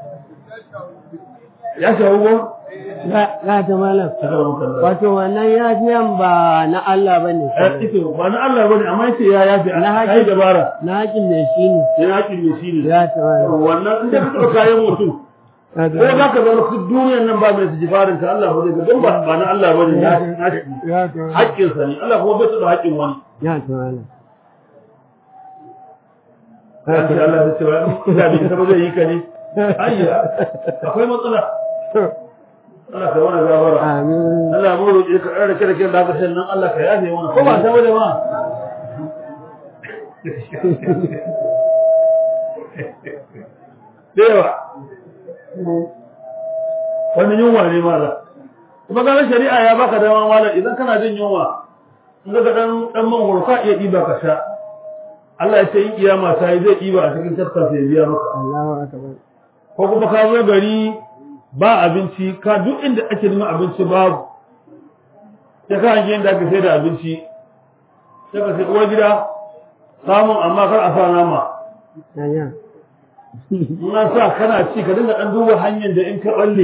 ya shawo ba ya ya ta wala ta ga maka Allah wato wannan yafiyan ba na Allah bane eh ito ba na Allah bane amma yace ya yafe Na haƙi. kai dabara na hakin ne shi ne sai hakin ne shi ne ya ta wala wannan inda ka ɗauka kayan mutum ya ta ko za wala ka zama duk duniyar nan ba mai jifarin ka Allah ba zai ga don ba ba na Allah bane ya haƙƙi ya ta wala haƙƙin sa ne Allah kuma bai tsada haƙƙin wani ya ta wala ya ce Allah ya ce ba ina bi ta ba zai yi ka ne ayya akwai matsala Allah ka wani gabara amin Allah mu roƙe ka ɗan rake rake da aka shan nan Allah ka yafe mana ko ba ta waje ma da yawa wani yunwa ne mala kuma ganin shari'a ya baka dama mala idan kana jin yunwa in ga dan dan mangoro ka iya ɗiba ka sha Allah ya ce in kiyama ta yi zai ɗiba a cikin tafkar ya biya maka Allahu akbar ko kuma ka zo gari ba abinci ka duk inda ake neman abinci babu sai ka hange inda ake sai da abinci sai ka sai uwar gida samun amma kar a sa nama ya in an sa kana ci ka dinga dan duba hanyar da in ka balle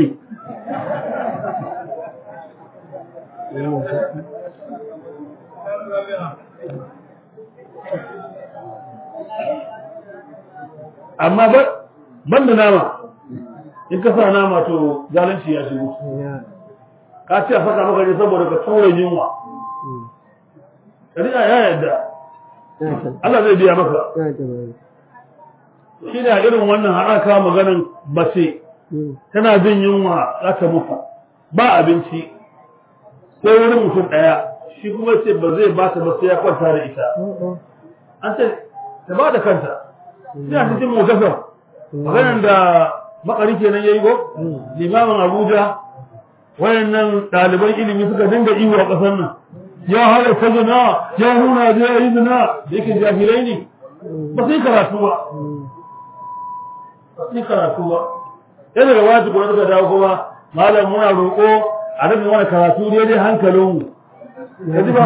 amma ba ban da nama in ka sa nama to zalunci ya shigo ya ka ce a saka maka ne saboda ka tura yunwa shari'a ya yarda ya ta Allah zai biya maka ya ta wala shi da irin wannan haɗaka maganan mace mm tana jin yunwa za ta mutu ba abinci sai wani mutum ɗaya shi kuma ce ba zai ba ta ba sai ya kwanta da ita oh oh an ce ta ba da kanta ina cikin mutasar maganan da makari kenan yayi go mm limamin Abuja wayannan ɗaliban ilimi suka dinga ihu a ƙasar nan ya halatta zina ya nuna da ya yi zina da yake jahilai ne ba su yi karatu ba mm ba su yi karatu ba yana da wata kuma suka dawo kuma malam muna roƙo a rage mana karatu daidai hankalinmu ka ji ba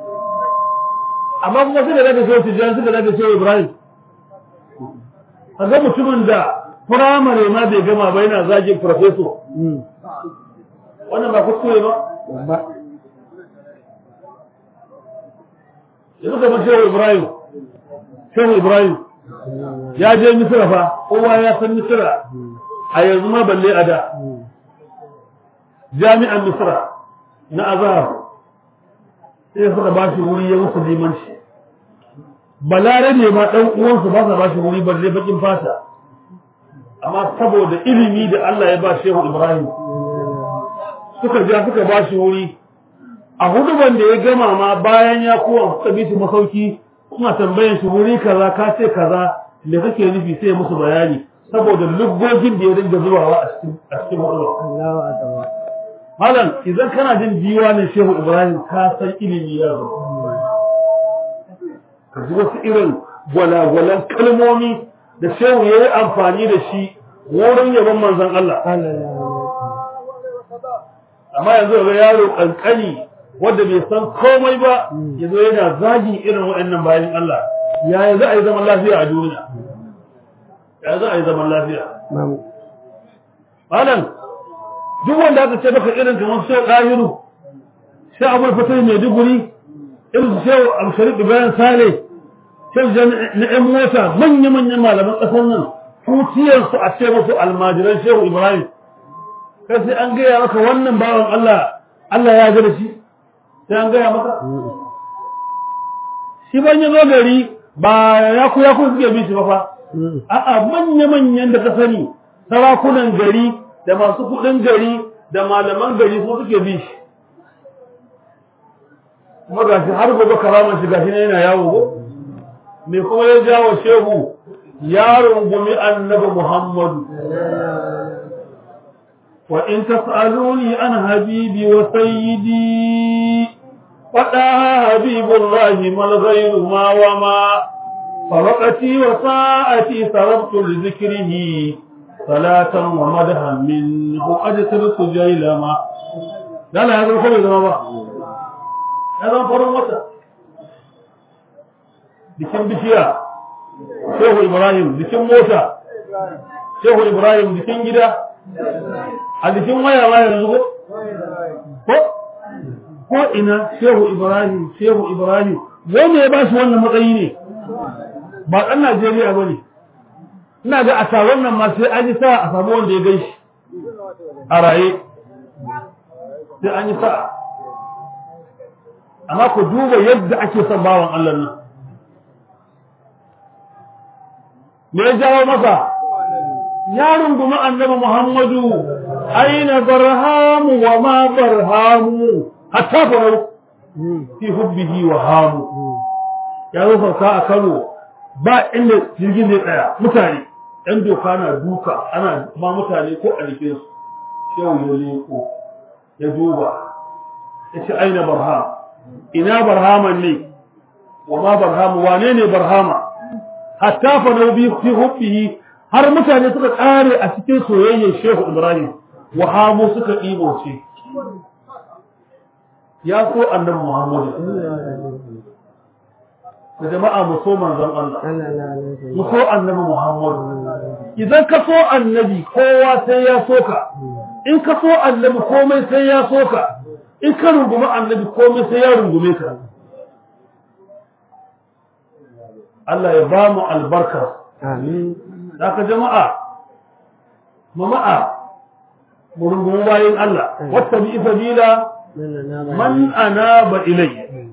amma kuma suka daga so Tijjani suka daga so Ibrahim a ga mutumin da firamare ma bai gama ba yana zagin farfeso mm wannan ba kuskure ba ba yanzu kamar shehu ibrahim shehu ibrahim ya je misira fa kowa ya san misira a yanzu ma balle a da mm jami'an misira na azhar sai suka ba shi wuri ya musu limanci balare ne ma dan uwansu ba sa ba shi wuri balle bakin fata amma saboda ilimi da Allah ya ba shehu ibrahim suka ja suka ba shi wuri a huduban da ya gama ma bayan ya kowa suka bi shi masauki suna tambayan shi wuri kaza ka ce kaza me kake nufi sai ya musu bayani saboda luggogin da ya dinga zubawa a cikin a cikin huduba Allahu akbar malam idan kana jin diwanin shehu ibrahim ka san ilimi ya zo ka ji wasu irin gwalagwalan kalmomi da shehu ya yi amfani da shi wurin yaban manzon Allah amma yanzu ga yaro kankani wanda bai san komai ba yazo yana zagi irin waɗannan bayan Allah ya za a yi zaman lafiya a duniya ya za a yi zaman lafiya malam duk wanda aka ce maka irin kamar sai ɗahiru sai abul fatai mai duguri irin su sai amsharif ibrahim sale sai na ƴan mota manya-manyan malaman ƙasar nan tutiyarsu a ce musu almajiran shehu ibrahim kai sai an gaya maka wannan bawan Allah Allah ya ga da shi sai an gaya maka shi ban zo gari ba ya ku ya ku suke bi shi ba fa a'a manya manyan da ka sani sarakunan gari da masu kudin gari da malaman gari su suke bi shi kuma gashi har gobe karaman shi gashi ne yana yawo ko me kuma ya jawo shehu ya rungumi annabi Muhammadu وإن تسألوني عن حبيبي وسيدي فدا حبيب الله ما الغير ما وما فرقتي وساعتي سربت لذكره صلاة ومدحا منه أجسرت جيلما لا لا هذا الخبر زمان با هذا فرم وتا bikin bishiya shehu ibrahim bikin mota shehu ibrahim bikin gida a jikin waya ma yanzu ko ko ko ina shehu ibrahim shehu ibrahim wanda ya ba shi wannan matsayi ne ba ɗan najeriya ba ne ina ga a taron nan ma sai an yi sa a samu wanda ya gaishi a raye sai an yi sa amma ku duba yadda ake son bawan allah nan me ya jawo masa ya rungumi annabi Muhammadu aina barhamu wa ma barhamu hatta faru fi hubbihi wa hamu ya zo sauka a Kano ba inda jirgin zai tsaya mutane ɗan doka na duka ana ma mutane ko a jikin su shehu ya leko ya duba ya ce aina barham ina barhaman ne wa ma barhamu wane ne barhama hatta faru fi hubbihi har mutane suka kare a cikin soyayyar Shehu Ibrahim wahamu suka ɗiboce ya so annabi Muhammad da jama'a mu so manzon Allah mu so annabi Muhammad idan ka so annabi kowa sai ya so ka in ka so annabi komai sai ya so ka in ka rungumi annabi komai sai ya rungume ka Allah ya ba mu albarka Amin. Zaka jama'a, mama'a, murungun bayan Allah, wata bi sabila man ana ba ilai.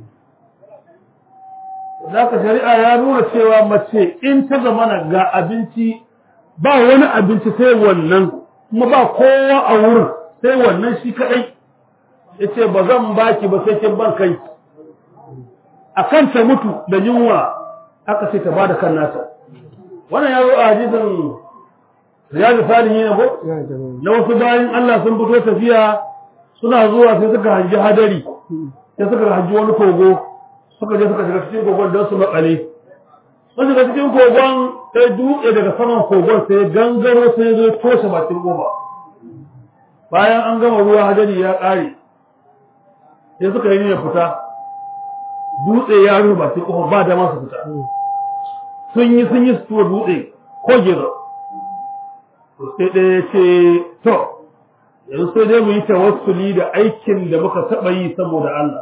Zaka shari'a ya nuna cewa mace in ta zamana ga abinci ba wani abinci sai wannan, kuma ba kowa a wurin sai wannan shi kaɗai. Ya ce ba zan baki ba sai kin ban kai. A kan ta mutu da yunwa aka ce ta ba da kan nata. wannan ya zo a hadisin riyadu salihin ne ko na wasu bayan Allah sun fito tafiya suna zuwa sai suka hanji hadari sai suka hanji wani kogo suka je suka shiga cikin kogon don su makale sun shiga cikin kogon sai dutse daga saman kogon sai gangaro sai zo toshe bakin goma bayan an gama ruwa hadari ya ƙare sai suka yi niyyar fita dutse ya rufe bakin kofa ba dama su fita sun yi sun yi su tuwa dutse ko gizo sai ɗaya ce to yanzu sai dai mu yi tawassuli da aikin da muka taɓa yi saboda Allah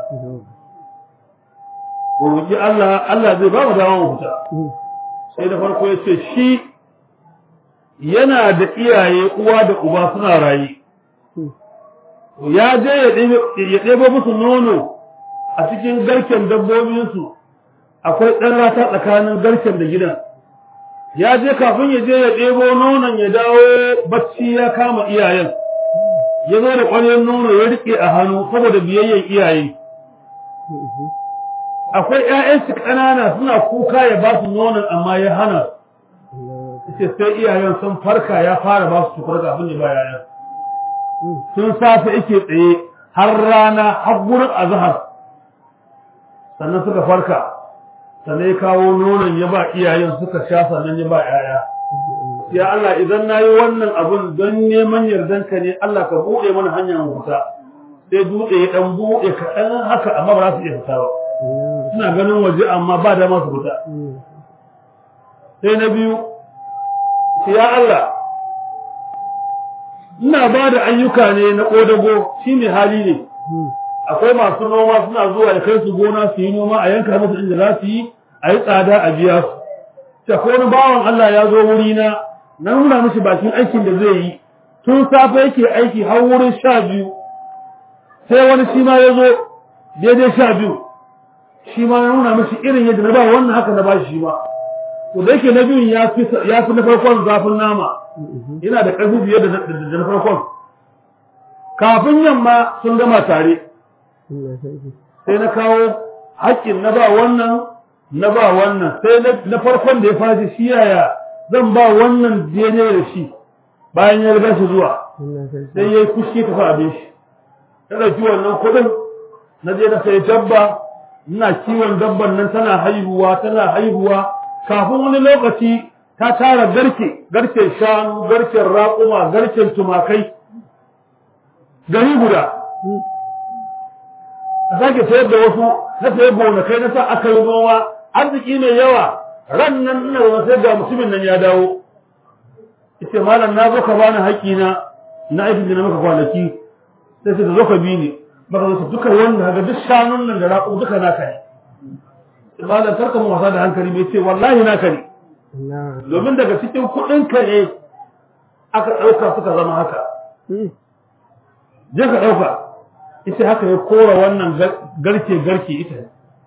mu roƙi Allah Allah zai ba mu dama mu fita sai da farko ya ce shi yana da iyaye uwa da uba suna raye ya je ya ɗebo musu nono a cikin garken dabbobinsu akwai ɗan rata tsakanin garken da gidan ya je kafin ya je ya ɗebo nonon ya dawo bacci ya kama iyayen ya zo da ƙwaryen nono ya riƙe a hannu saboda biyayyen iyaye akwai ‘ya'yansu ƙanana suna kuka ya ba su nonon amma ya hana ce sai iyayen sun farka ya fara ba su tukar kafin ya ba yayan sun safe yake tsaye har rana har gurin azhar sannan suka farka sannan ya kawo nonon ya ba iyayen suka sha sannan ya ba ‘ya'ya ya Allah idan nayi wannan abun don neman yardanka ne Allah ka bude mana hanyar fita sai dutse ya dan bude kaɗan haka amma ba za su iya fita ba suna ganin waje amma ba da masu fita sai na biyu ya Allah ina ba da ayyuka ne na ƙodago shi ne hali ne akwai masu noma suna zuwa ya kai su gona su yi noma a yanka musu inda za su yi a yi tsada a biya su ce ko wani bawan Allah ya zo wuri na na nuna mishi bakin aikin da zai yi tun safe yake aiki har wurin sha biyu sai wani shi ma ya zo daidai sha biyu shi ma na nuna mishi irin yadda na ba wannan haka na ba shi ma to da yake na biyun ya fi ya fi na farkon zafin nama yana da ƙarfi fiye da na farkon kafin yamma sun gama tare sai na kawo haƙƙin na ba wannan na ba wannan sai na farkon da ya fashi shi yaya zan ba wannan daidai da shi bayan ya riga shi zuwa sai ya yi fushi ta fa abin shi ta ɗauki wannan kuɗin na je na sai dabba ina kiwon dabban nan tana haihuwa tana haihuwa kafin wani lokaci ta tara garke garken shanu garken raƙuma garken tumakai gari guda a sake sayar da wasu na sayi gonakai na sa aka yi noma arziki mai yawa ran nan ina zama sai ga mutumin nan ya dawo ita malam na zo ka bani haƙƙina na aikin da na maka kwanaki sai sai zo ka bi ni baka zo duka wanda ga duk shanun nan da raƙo duka naka ne malam karka mu wasa da hankali bai ce wallahi naka ne domin daga cikin kuɗin ka ne aka ɗauka suka zama haka je ka ɗauka ita haka ya kora wannan garke garke ita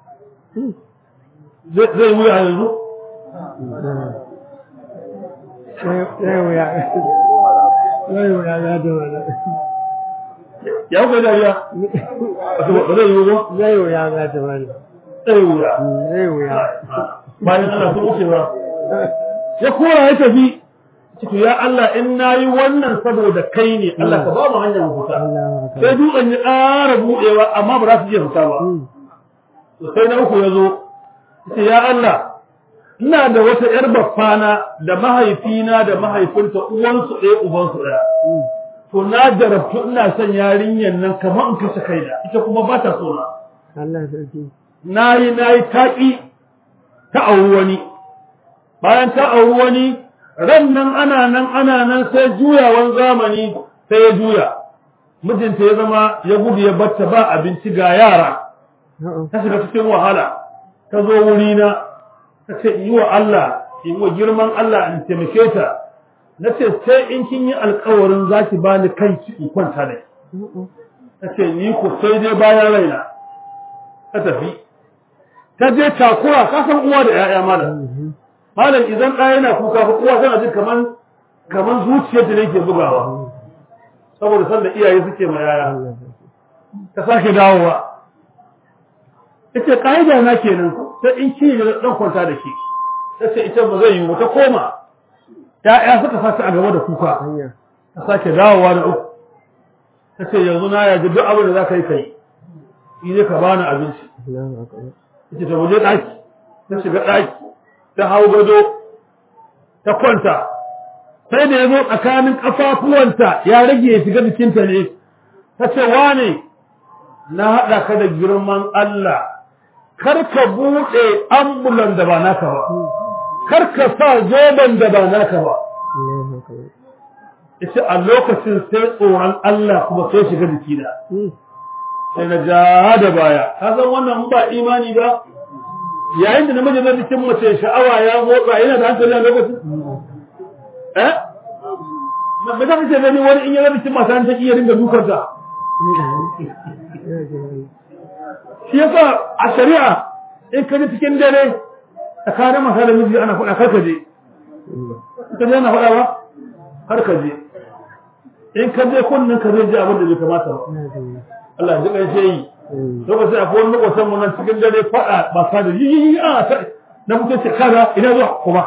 zai wuya yanzu zai wuya zai wuya za ta wani ya kuka dariya ba zai yi ba zai wuya za ta wani zai wuya zai wuya bayan ana sun wucewa ya kora ya tafi ciki ya Allah in nayi wannan saboda kai ne Allah ka ba mu hanyar fita sai dutsen ya ƙara buɗewa amma ba za su iya fita ba to sai na uku ya zo ce ya Allah ina da wata ƴar baffana da mahaifina da mahaifinta uwansu ɗaya ubansu ɗaya to na jarabtu ina son yarinyar nan kamar in kashe kaina ita kuma ba ta so na Allah sarki nayi nayi taƙi ta auri wani bayan ta auri wani ran nan ana nan ana nan sai juyawan zamani sai ya juya mijinta ya zama ya gudu ya batta ba abinci ga yara ta shiga cikin wahala ta zo wurina ta ce yi wa Allah yi wa girman Allah in taimake ta na ce sai in kin yi alkawarin za ki ba ni kanki in kwanta da ta ce ni ko sai dai bayan raina ta tafi ta je takura ka san uwa da 'ya'ya malam malam idan ɗaya yana kuka fa uwa tana jin kaman kaman zuciyar da yake bugawa saboda san da iyaye suke ma yaya ta sake dawowa ita kaida na kenan sai in ki ne dan kwanta da ke sai ita ba zai yi ta koma ya'ya suka sace a gaba da kuka ta sake dawowa da uku ta ce yanzu na yaji duk abin da za ka yi kai shi ne ka bani abinci ita ta waje ɗaki ta shiga ɗaki ta hau gado ta kwanta sai da ya zo tsakanin ƙafafuwanta ya rage ya shiga jikinta ne ta ce wane na haɗa ka da girman Allah kar ka buɗe ambulan da ba naka ba kar ka sa zoben da ba naka ba ita a lokacin sai tsoron Allah kuma sai shiga jikina sai na ja da baya ka san wannan ba imani ba yayin da namiji zai cikin mace sha'awa ya motsa yana da hankali a lokacin eh me za ka ce gani wani in yana cikin mata ta iya ringa dukar ta shi yasa a shari'a in ka ji cikin dare tsakanin mata da miji ana faɗa kar ka je ka je ana faɗa ba kar ka je in ka je kunnen ka zai ji abin da bai kamata ba Allah ya ji ƙarshe yi lokacin akwai wani makwatan mu nan cikin dare faɗa ba sa da yi a na mutum ce kaga ina zuwa kuma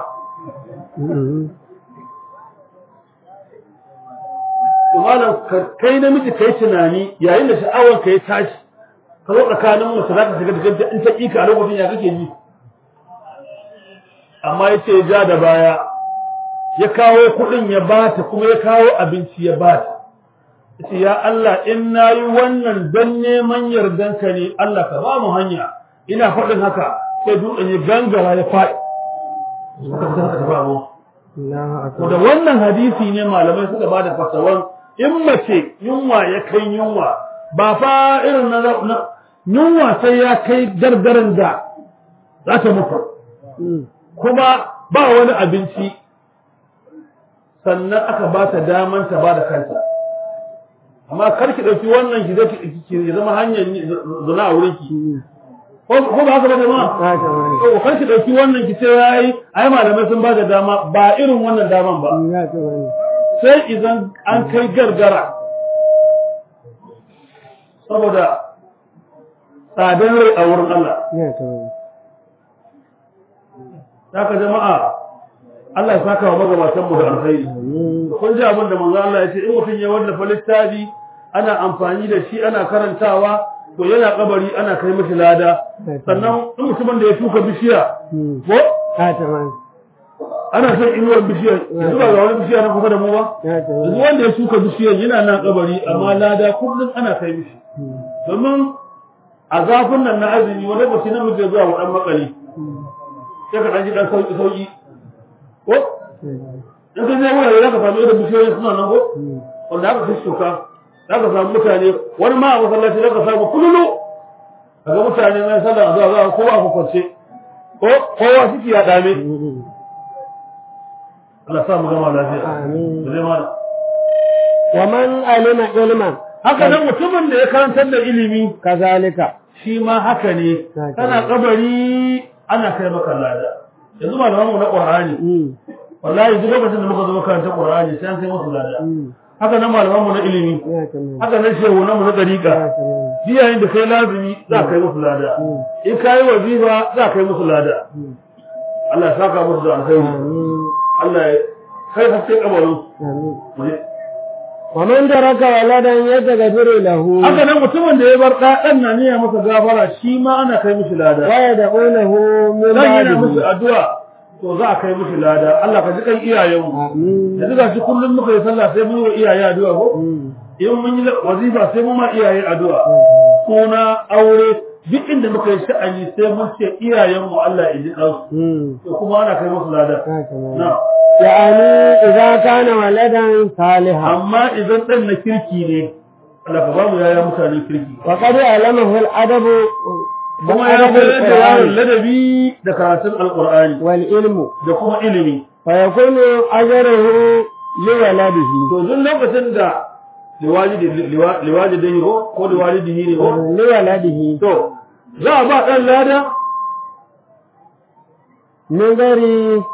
malam kai namiji kai tunani yayin da sha'awar ka ya tashi ka zo tsakanin mace za ka shiga da ganta in ta ƙika a lokacin ya kake ji amma ya ce ja da baya ya kawo kuɗin ya bata kuma ya kawo abinci ya bata yace ya Allah in nayi wannan don neman yardanka ne Allah ka ba mu hanya ina faɗin haka sai dutsen ya gangara ya faɗi suka fita haka ba mu da wannan hadisi ne malamai suka ba da fatawan in mace yunwa ya kai yunwa ba fa irin na yunwa sai ya kai gargaran da za ta mutu kuma ba wani abinci sannan aka ba ta daman ta ba da kanta amma kar ki ɗauki wannan ki zai ki zama hanyar zuna a wurin ki ko ba haka ba jama'a ko kar ki ɗauki wannan ki ce yayi ai malamai sun ba da dama ba irin wannan daman ba sai idan an kai gargara saboda tsadar rai a wurin Allah Saka jama'a Allah ya saka wa magabatan mu da alkhairi. Kun ji abin da manzo Allah ya ce in mutum ya wallafa littafi ana amfani da shi ana karantawa to yana kabari ana kai mishi lada. Sannan in mutumin da ya tuka bishiya ko ana son inuwar bishiyar yanzu ba ga wani bishiya na kusa da mu ba yanzu wanda ya tuka bishiyar yana nan kabari amma lada kullum ana kai mishi domin a zafin nan na azumi wani lokaci na muke zuwa wa dan makali sai ka dan ji dan sauki sauki ko in ka je wurare za ka samu irin bishiyoyi suna nan ko wanda aka fi shuka za ka samu mutane wani ma a masallaci za ka samu kululu kaga mutane na sallah zuwa zuwa kowa ku kwance ko kowa suke ya dame Allah sa mu gama lafiya Amin. zai mana wa man alima ilman haka nan mutumin da ya karantar da ilimi kazalika shi ma haka ne Haka kana ne. kabari ana kai maka lada yanzu malaman mu na Qur'ani mm wallahi duk lokacin da muka zo makarantar Qur'ani sai an kai musu lada mm haka nan malaman mu na ilimi ya kamar haka nan shehu na mu na ya dariƙa kamar biyayen da kai lazimi za ka kai musu lada mm in kai wazifa za ka kai musu lada mm Allah ya saka musu da alkhairi amin Allah ya kai haske kabarin amin mu je. wa man daraka waladan yatagafiru lahu haka nan mutumin da ya bar ɗan na niyya masa gafara shi ma ana kai mishi lada wa yad'unahu min zan yana musu ba'dihi addu'a to za a kai mishi lada Allah ka ji kan iyayenmu amin yanzu ga shi kullum muka yi sallah sai mun yi wa iyaye addu'a ko mm in mun yi wazifa sai mun ma iyaye addu'a suna aure duk inda muka yi sha'ani sai mun ce iyayenmu Allah ya ji kansu mm to kuma ana kai musu lada ya kamar na يعني إذا كان ولدا صالحا amma idan ɗan na kirki ne Allah ka ba mu yaya mutane kirki وقد علمه الأدب kuma ya الأدب koyar da yaron القرآني ladabi da karatun alqur'ani والعلم da kuma ilimi فيكون أجره لولده to duk lokacin da liwalidi liwalidai ko ko liwalidihi ne ko لولده to za a ba ɗan lada من غير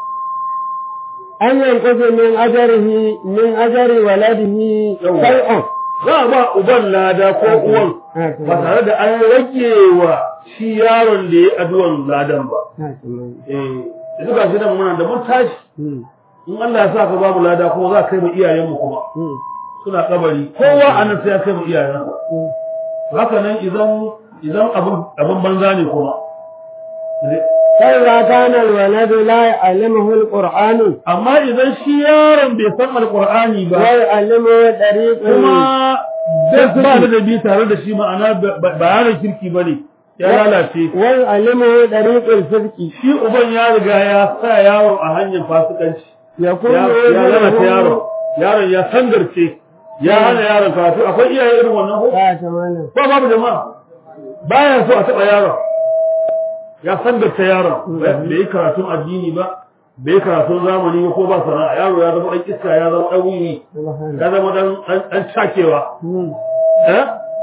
أن ينقص من أجره من أجر ولده يوه. شيء za a ba uban lada ko uwan ba tare da an rage wa shi yaron da ya aduwan ladan ba eh yanzu ga shi nan muna da mun tashi in Allah ya sa ka babu lada kuma za ka kai mu iyayenmu kuma suna kabari kowa a nan sai ya kai mu iyayensa haka nan idan idan abin abin banza ne kuma فإذا كان الولد لا يعلمه القرآن amma idan shi yaron bai san alqur'ani ba ويعلمه طريق kuma bai ba da dabi tare da shi ma'ana ba ba yaron kirki bane ya lalace ويعلمه طريق الفسق shi uban ya riga ya sa yaron a hanyar fasikanci يكون ya ya lalata yaron yaron ya sangarce ya hana yaron karatu akwai iyaye irin wannan ko يا تمام ba babu jama'a baya so a taba yaron ya sangarce yaron bai yi karatun addini ba bai yi karatun zamani ba ko ba sana'a yaro ya zama dan iska ya zama dan wiwi سبحان ya zama dan dan cakewa eh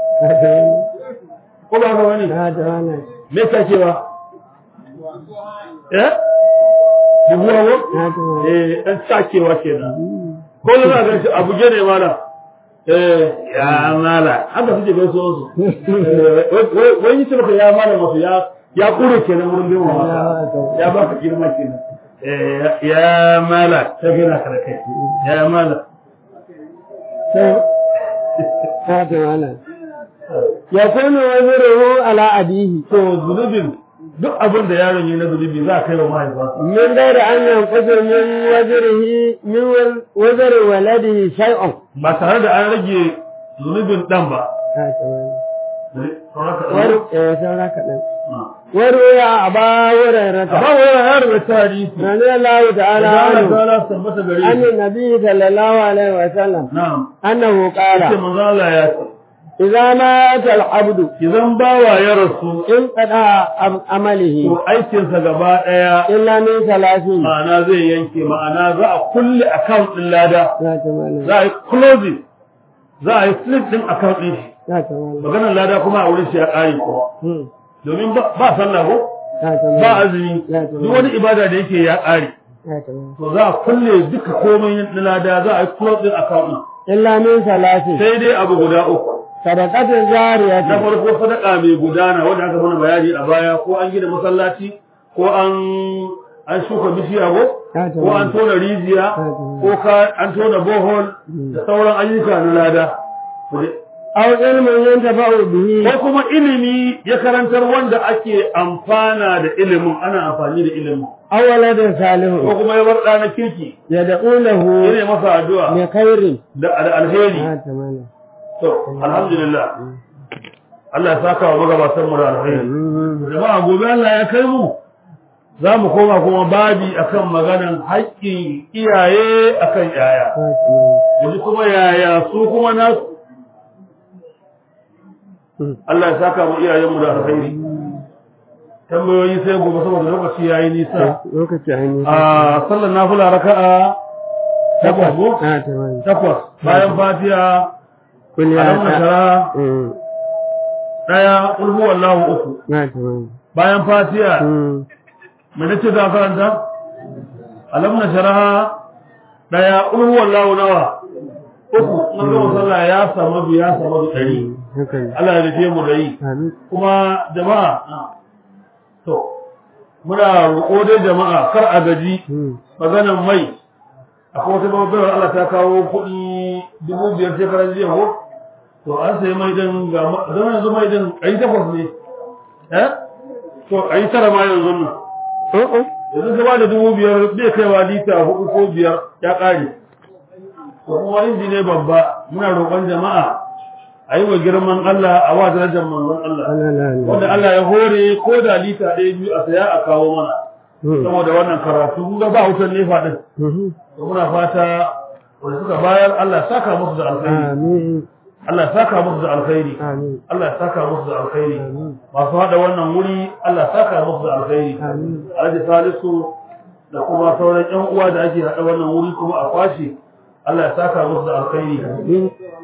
ko ba haka bane يا تمام me cakewa eh dubuwa ko يا تمام eh dan cakewa kenan ko da za ka shi abu gene mala eh ya mala haka suke gaisuwa su wai wai yi maka ya mala masu ya ya kure kenan wurin girma maka ya baka girma kenan eh ya mala ta gina ka da kai ya mala يا تمام يكون وزره على أبيه to zunubin duk abin da yaron yi na zunubi za a kai wa mahaifansa من غير أن ينقص من وزره من وزر ولده شيء ba tare da an rage zunubin dan ba ور إيه سورة كلام وروي أبا هريرة Amma wani ya rubuta hadisi رضي الله تعالى da Allah عنه ta'ala tabbata gare عن shi النبي صلى الله عليه وسلم na'am أنه yace قال manzo Allah ya ce إذا مات العبد idan bawa ya rasu انقطع أم- عمله to aikinsa gaba daya إلا من ثلاثين ma'ana zai yanke ma'ana za a kulle account din lada لا تمام za a yi closing za a yi flip din account din shi لا تمام maganar lada kuma a wurin shi ya ƙare kuma هم. domin ba ba sallah ko لا تمام ba azumi لا duk تمام wani ibada da yake ya ƙare لا تمام to za a kulle duka komai na lada za a yi close din account din إلا من ثلاثين sai dai abu guda uku صدقة na جارية farko sadaka mai gudana wanda aka mana bayani a baya ko an gina masallaci ko an an shuka bishiya ko لا ko an تمام tona rijiya ko ka an tona bohol da sauran ayyuka na lada أو علم ينتفع به ko kuma ilimi ya karantar wanda ake amfana da ilimin ana amfani da ilimin أو ولد ko صالح kuma ya bar ɗana kirki يدعو له yana masa addu'a بخير da da alheri لا تمام to alhamdulillah Allah ya saka wa magabatan mu da alheri jama'a gobe Allah ya kai mu za mu koma kuma babi akan maganan haƙƙin iyaye akan yaya لا تمام yanzu kuma yaya su kuma nasu Allah ya saka mu iyayenmu da alheri tambayoyi sai gobe saboda lokaci yayi nisa lokaci an yi a sallar nafila raka'a takwas ko لا تمام takwas bayan fatiha كل يا alam nasara أمم. daya qul huwallahu uku لا تمام bayan fatiha أمم. me nace za karanta alam nasara daya qul huwallahu nawa uku nan ga sallah ya samu biya samu dari haka ne Allah ya rufe mu da yi amin kuma jama'a to muna roƙo dai jama'a kar a gaji Mm. maganan mai akwai wata babbar Allah ta kawo kuɗi dubu biyar shekaran jiya ko to an sayi mai din ga ma- don yanzu mai din ɗari takwas ne eh to ɗari tara ma yanzu nan Oh, oh. yanzu gaba da dubu biyar bai kaiwa lita hudu ko biyar ya ƙare to kuma inji ne babba muna roƙon jama'a a yi wa girman Allah a wa darajar manzon Allah Allah la la. wanda Allah ya hore ko da lita ɗaya biyu a saya a kawo mana Mm. saboda wannan karatu kun ga ba wutar nefa din Mhm. to muna fata wanda suka bayar Allah ya saka musu da alkhairi Amin. Allah ya saka musu da alkhairi Amin. Allah ya saka musu da alkhairi Amin. masu hada wannan wuri Allah ya saka musu da alkhairi Amin. Alhaji Salisu da kuma sauran ƴan uwa da ake hada wannan wuri kuma a kwashe Allah ya saka musu da alkhairi Amin.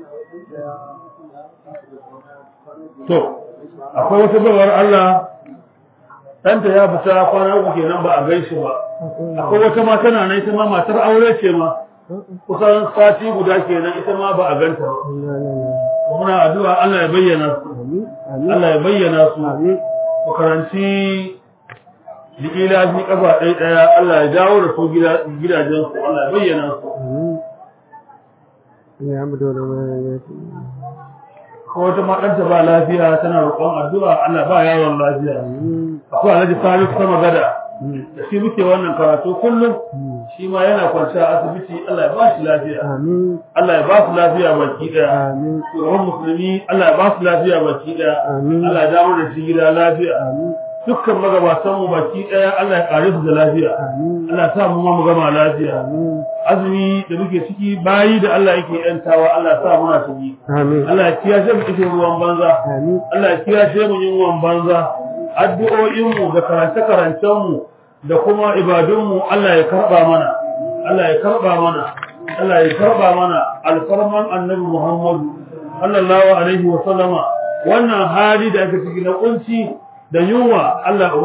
to akwai wata bawar Allah ɗanta ya fita kwana uku kenan ba a gaishe ba akwai wata ma tana nan ita ma matar aure ce ma kusan sati guda kenan ita ma ba a ganta ba La la la. muna addu'a Allah ya bayyana su Amin. Amin. Allah ya bayyana su Amin. ku karanci likila fi kafa ɗaya ɗaya Allah ya dawo da su gida- gidajen su Allah ya bayyana su Amin. Ya mu dole ma ya ce. ko wata ma ɗanta ba lafiya tana roƙon addu'a Allah ba yaron lafiya Amin. akwai Alhaji Salisu sama gada Mm. da shi muke wannan karatu kullum Mm. shi ma yana kwanciya a asibiti Allah ya ba shi lafiya Amin. Allah ya ba su lafiya baki ɗaya Amin. shugaban musulmi Allah ya ba su lafiya baki ɗaya Amin. Allah ya dawo da shi gida lafiya Amin. dukkan magabatan mu baki ɗaya Allah ya kare su da lafiya Amin. Allah ya sa mu ma mu gama lafiya Amin. azumi da muke ciki bayi da Allah yake yantawa Allah ya sa muna ciki Amin. Allah ya kiyashe mu cikin ruwan banza Amin. Allah ya kiyashe mu yin ruwan banza addu'o'in mu da karance karancen mu da kuma ibadun mu Allah ya karba mana Allah ya karba mana Allah ya karba mana alfarman annabi Muhammad sallallahu alaihi wa sallama wannan hali da ake ciki na kunci da yunwa Allah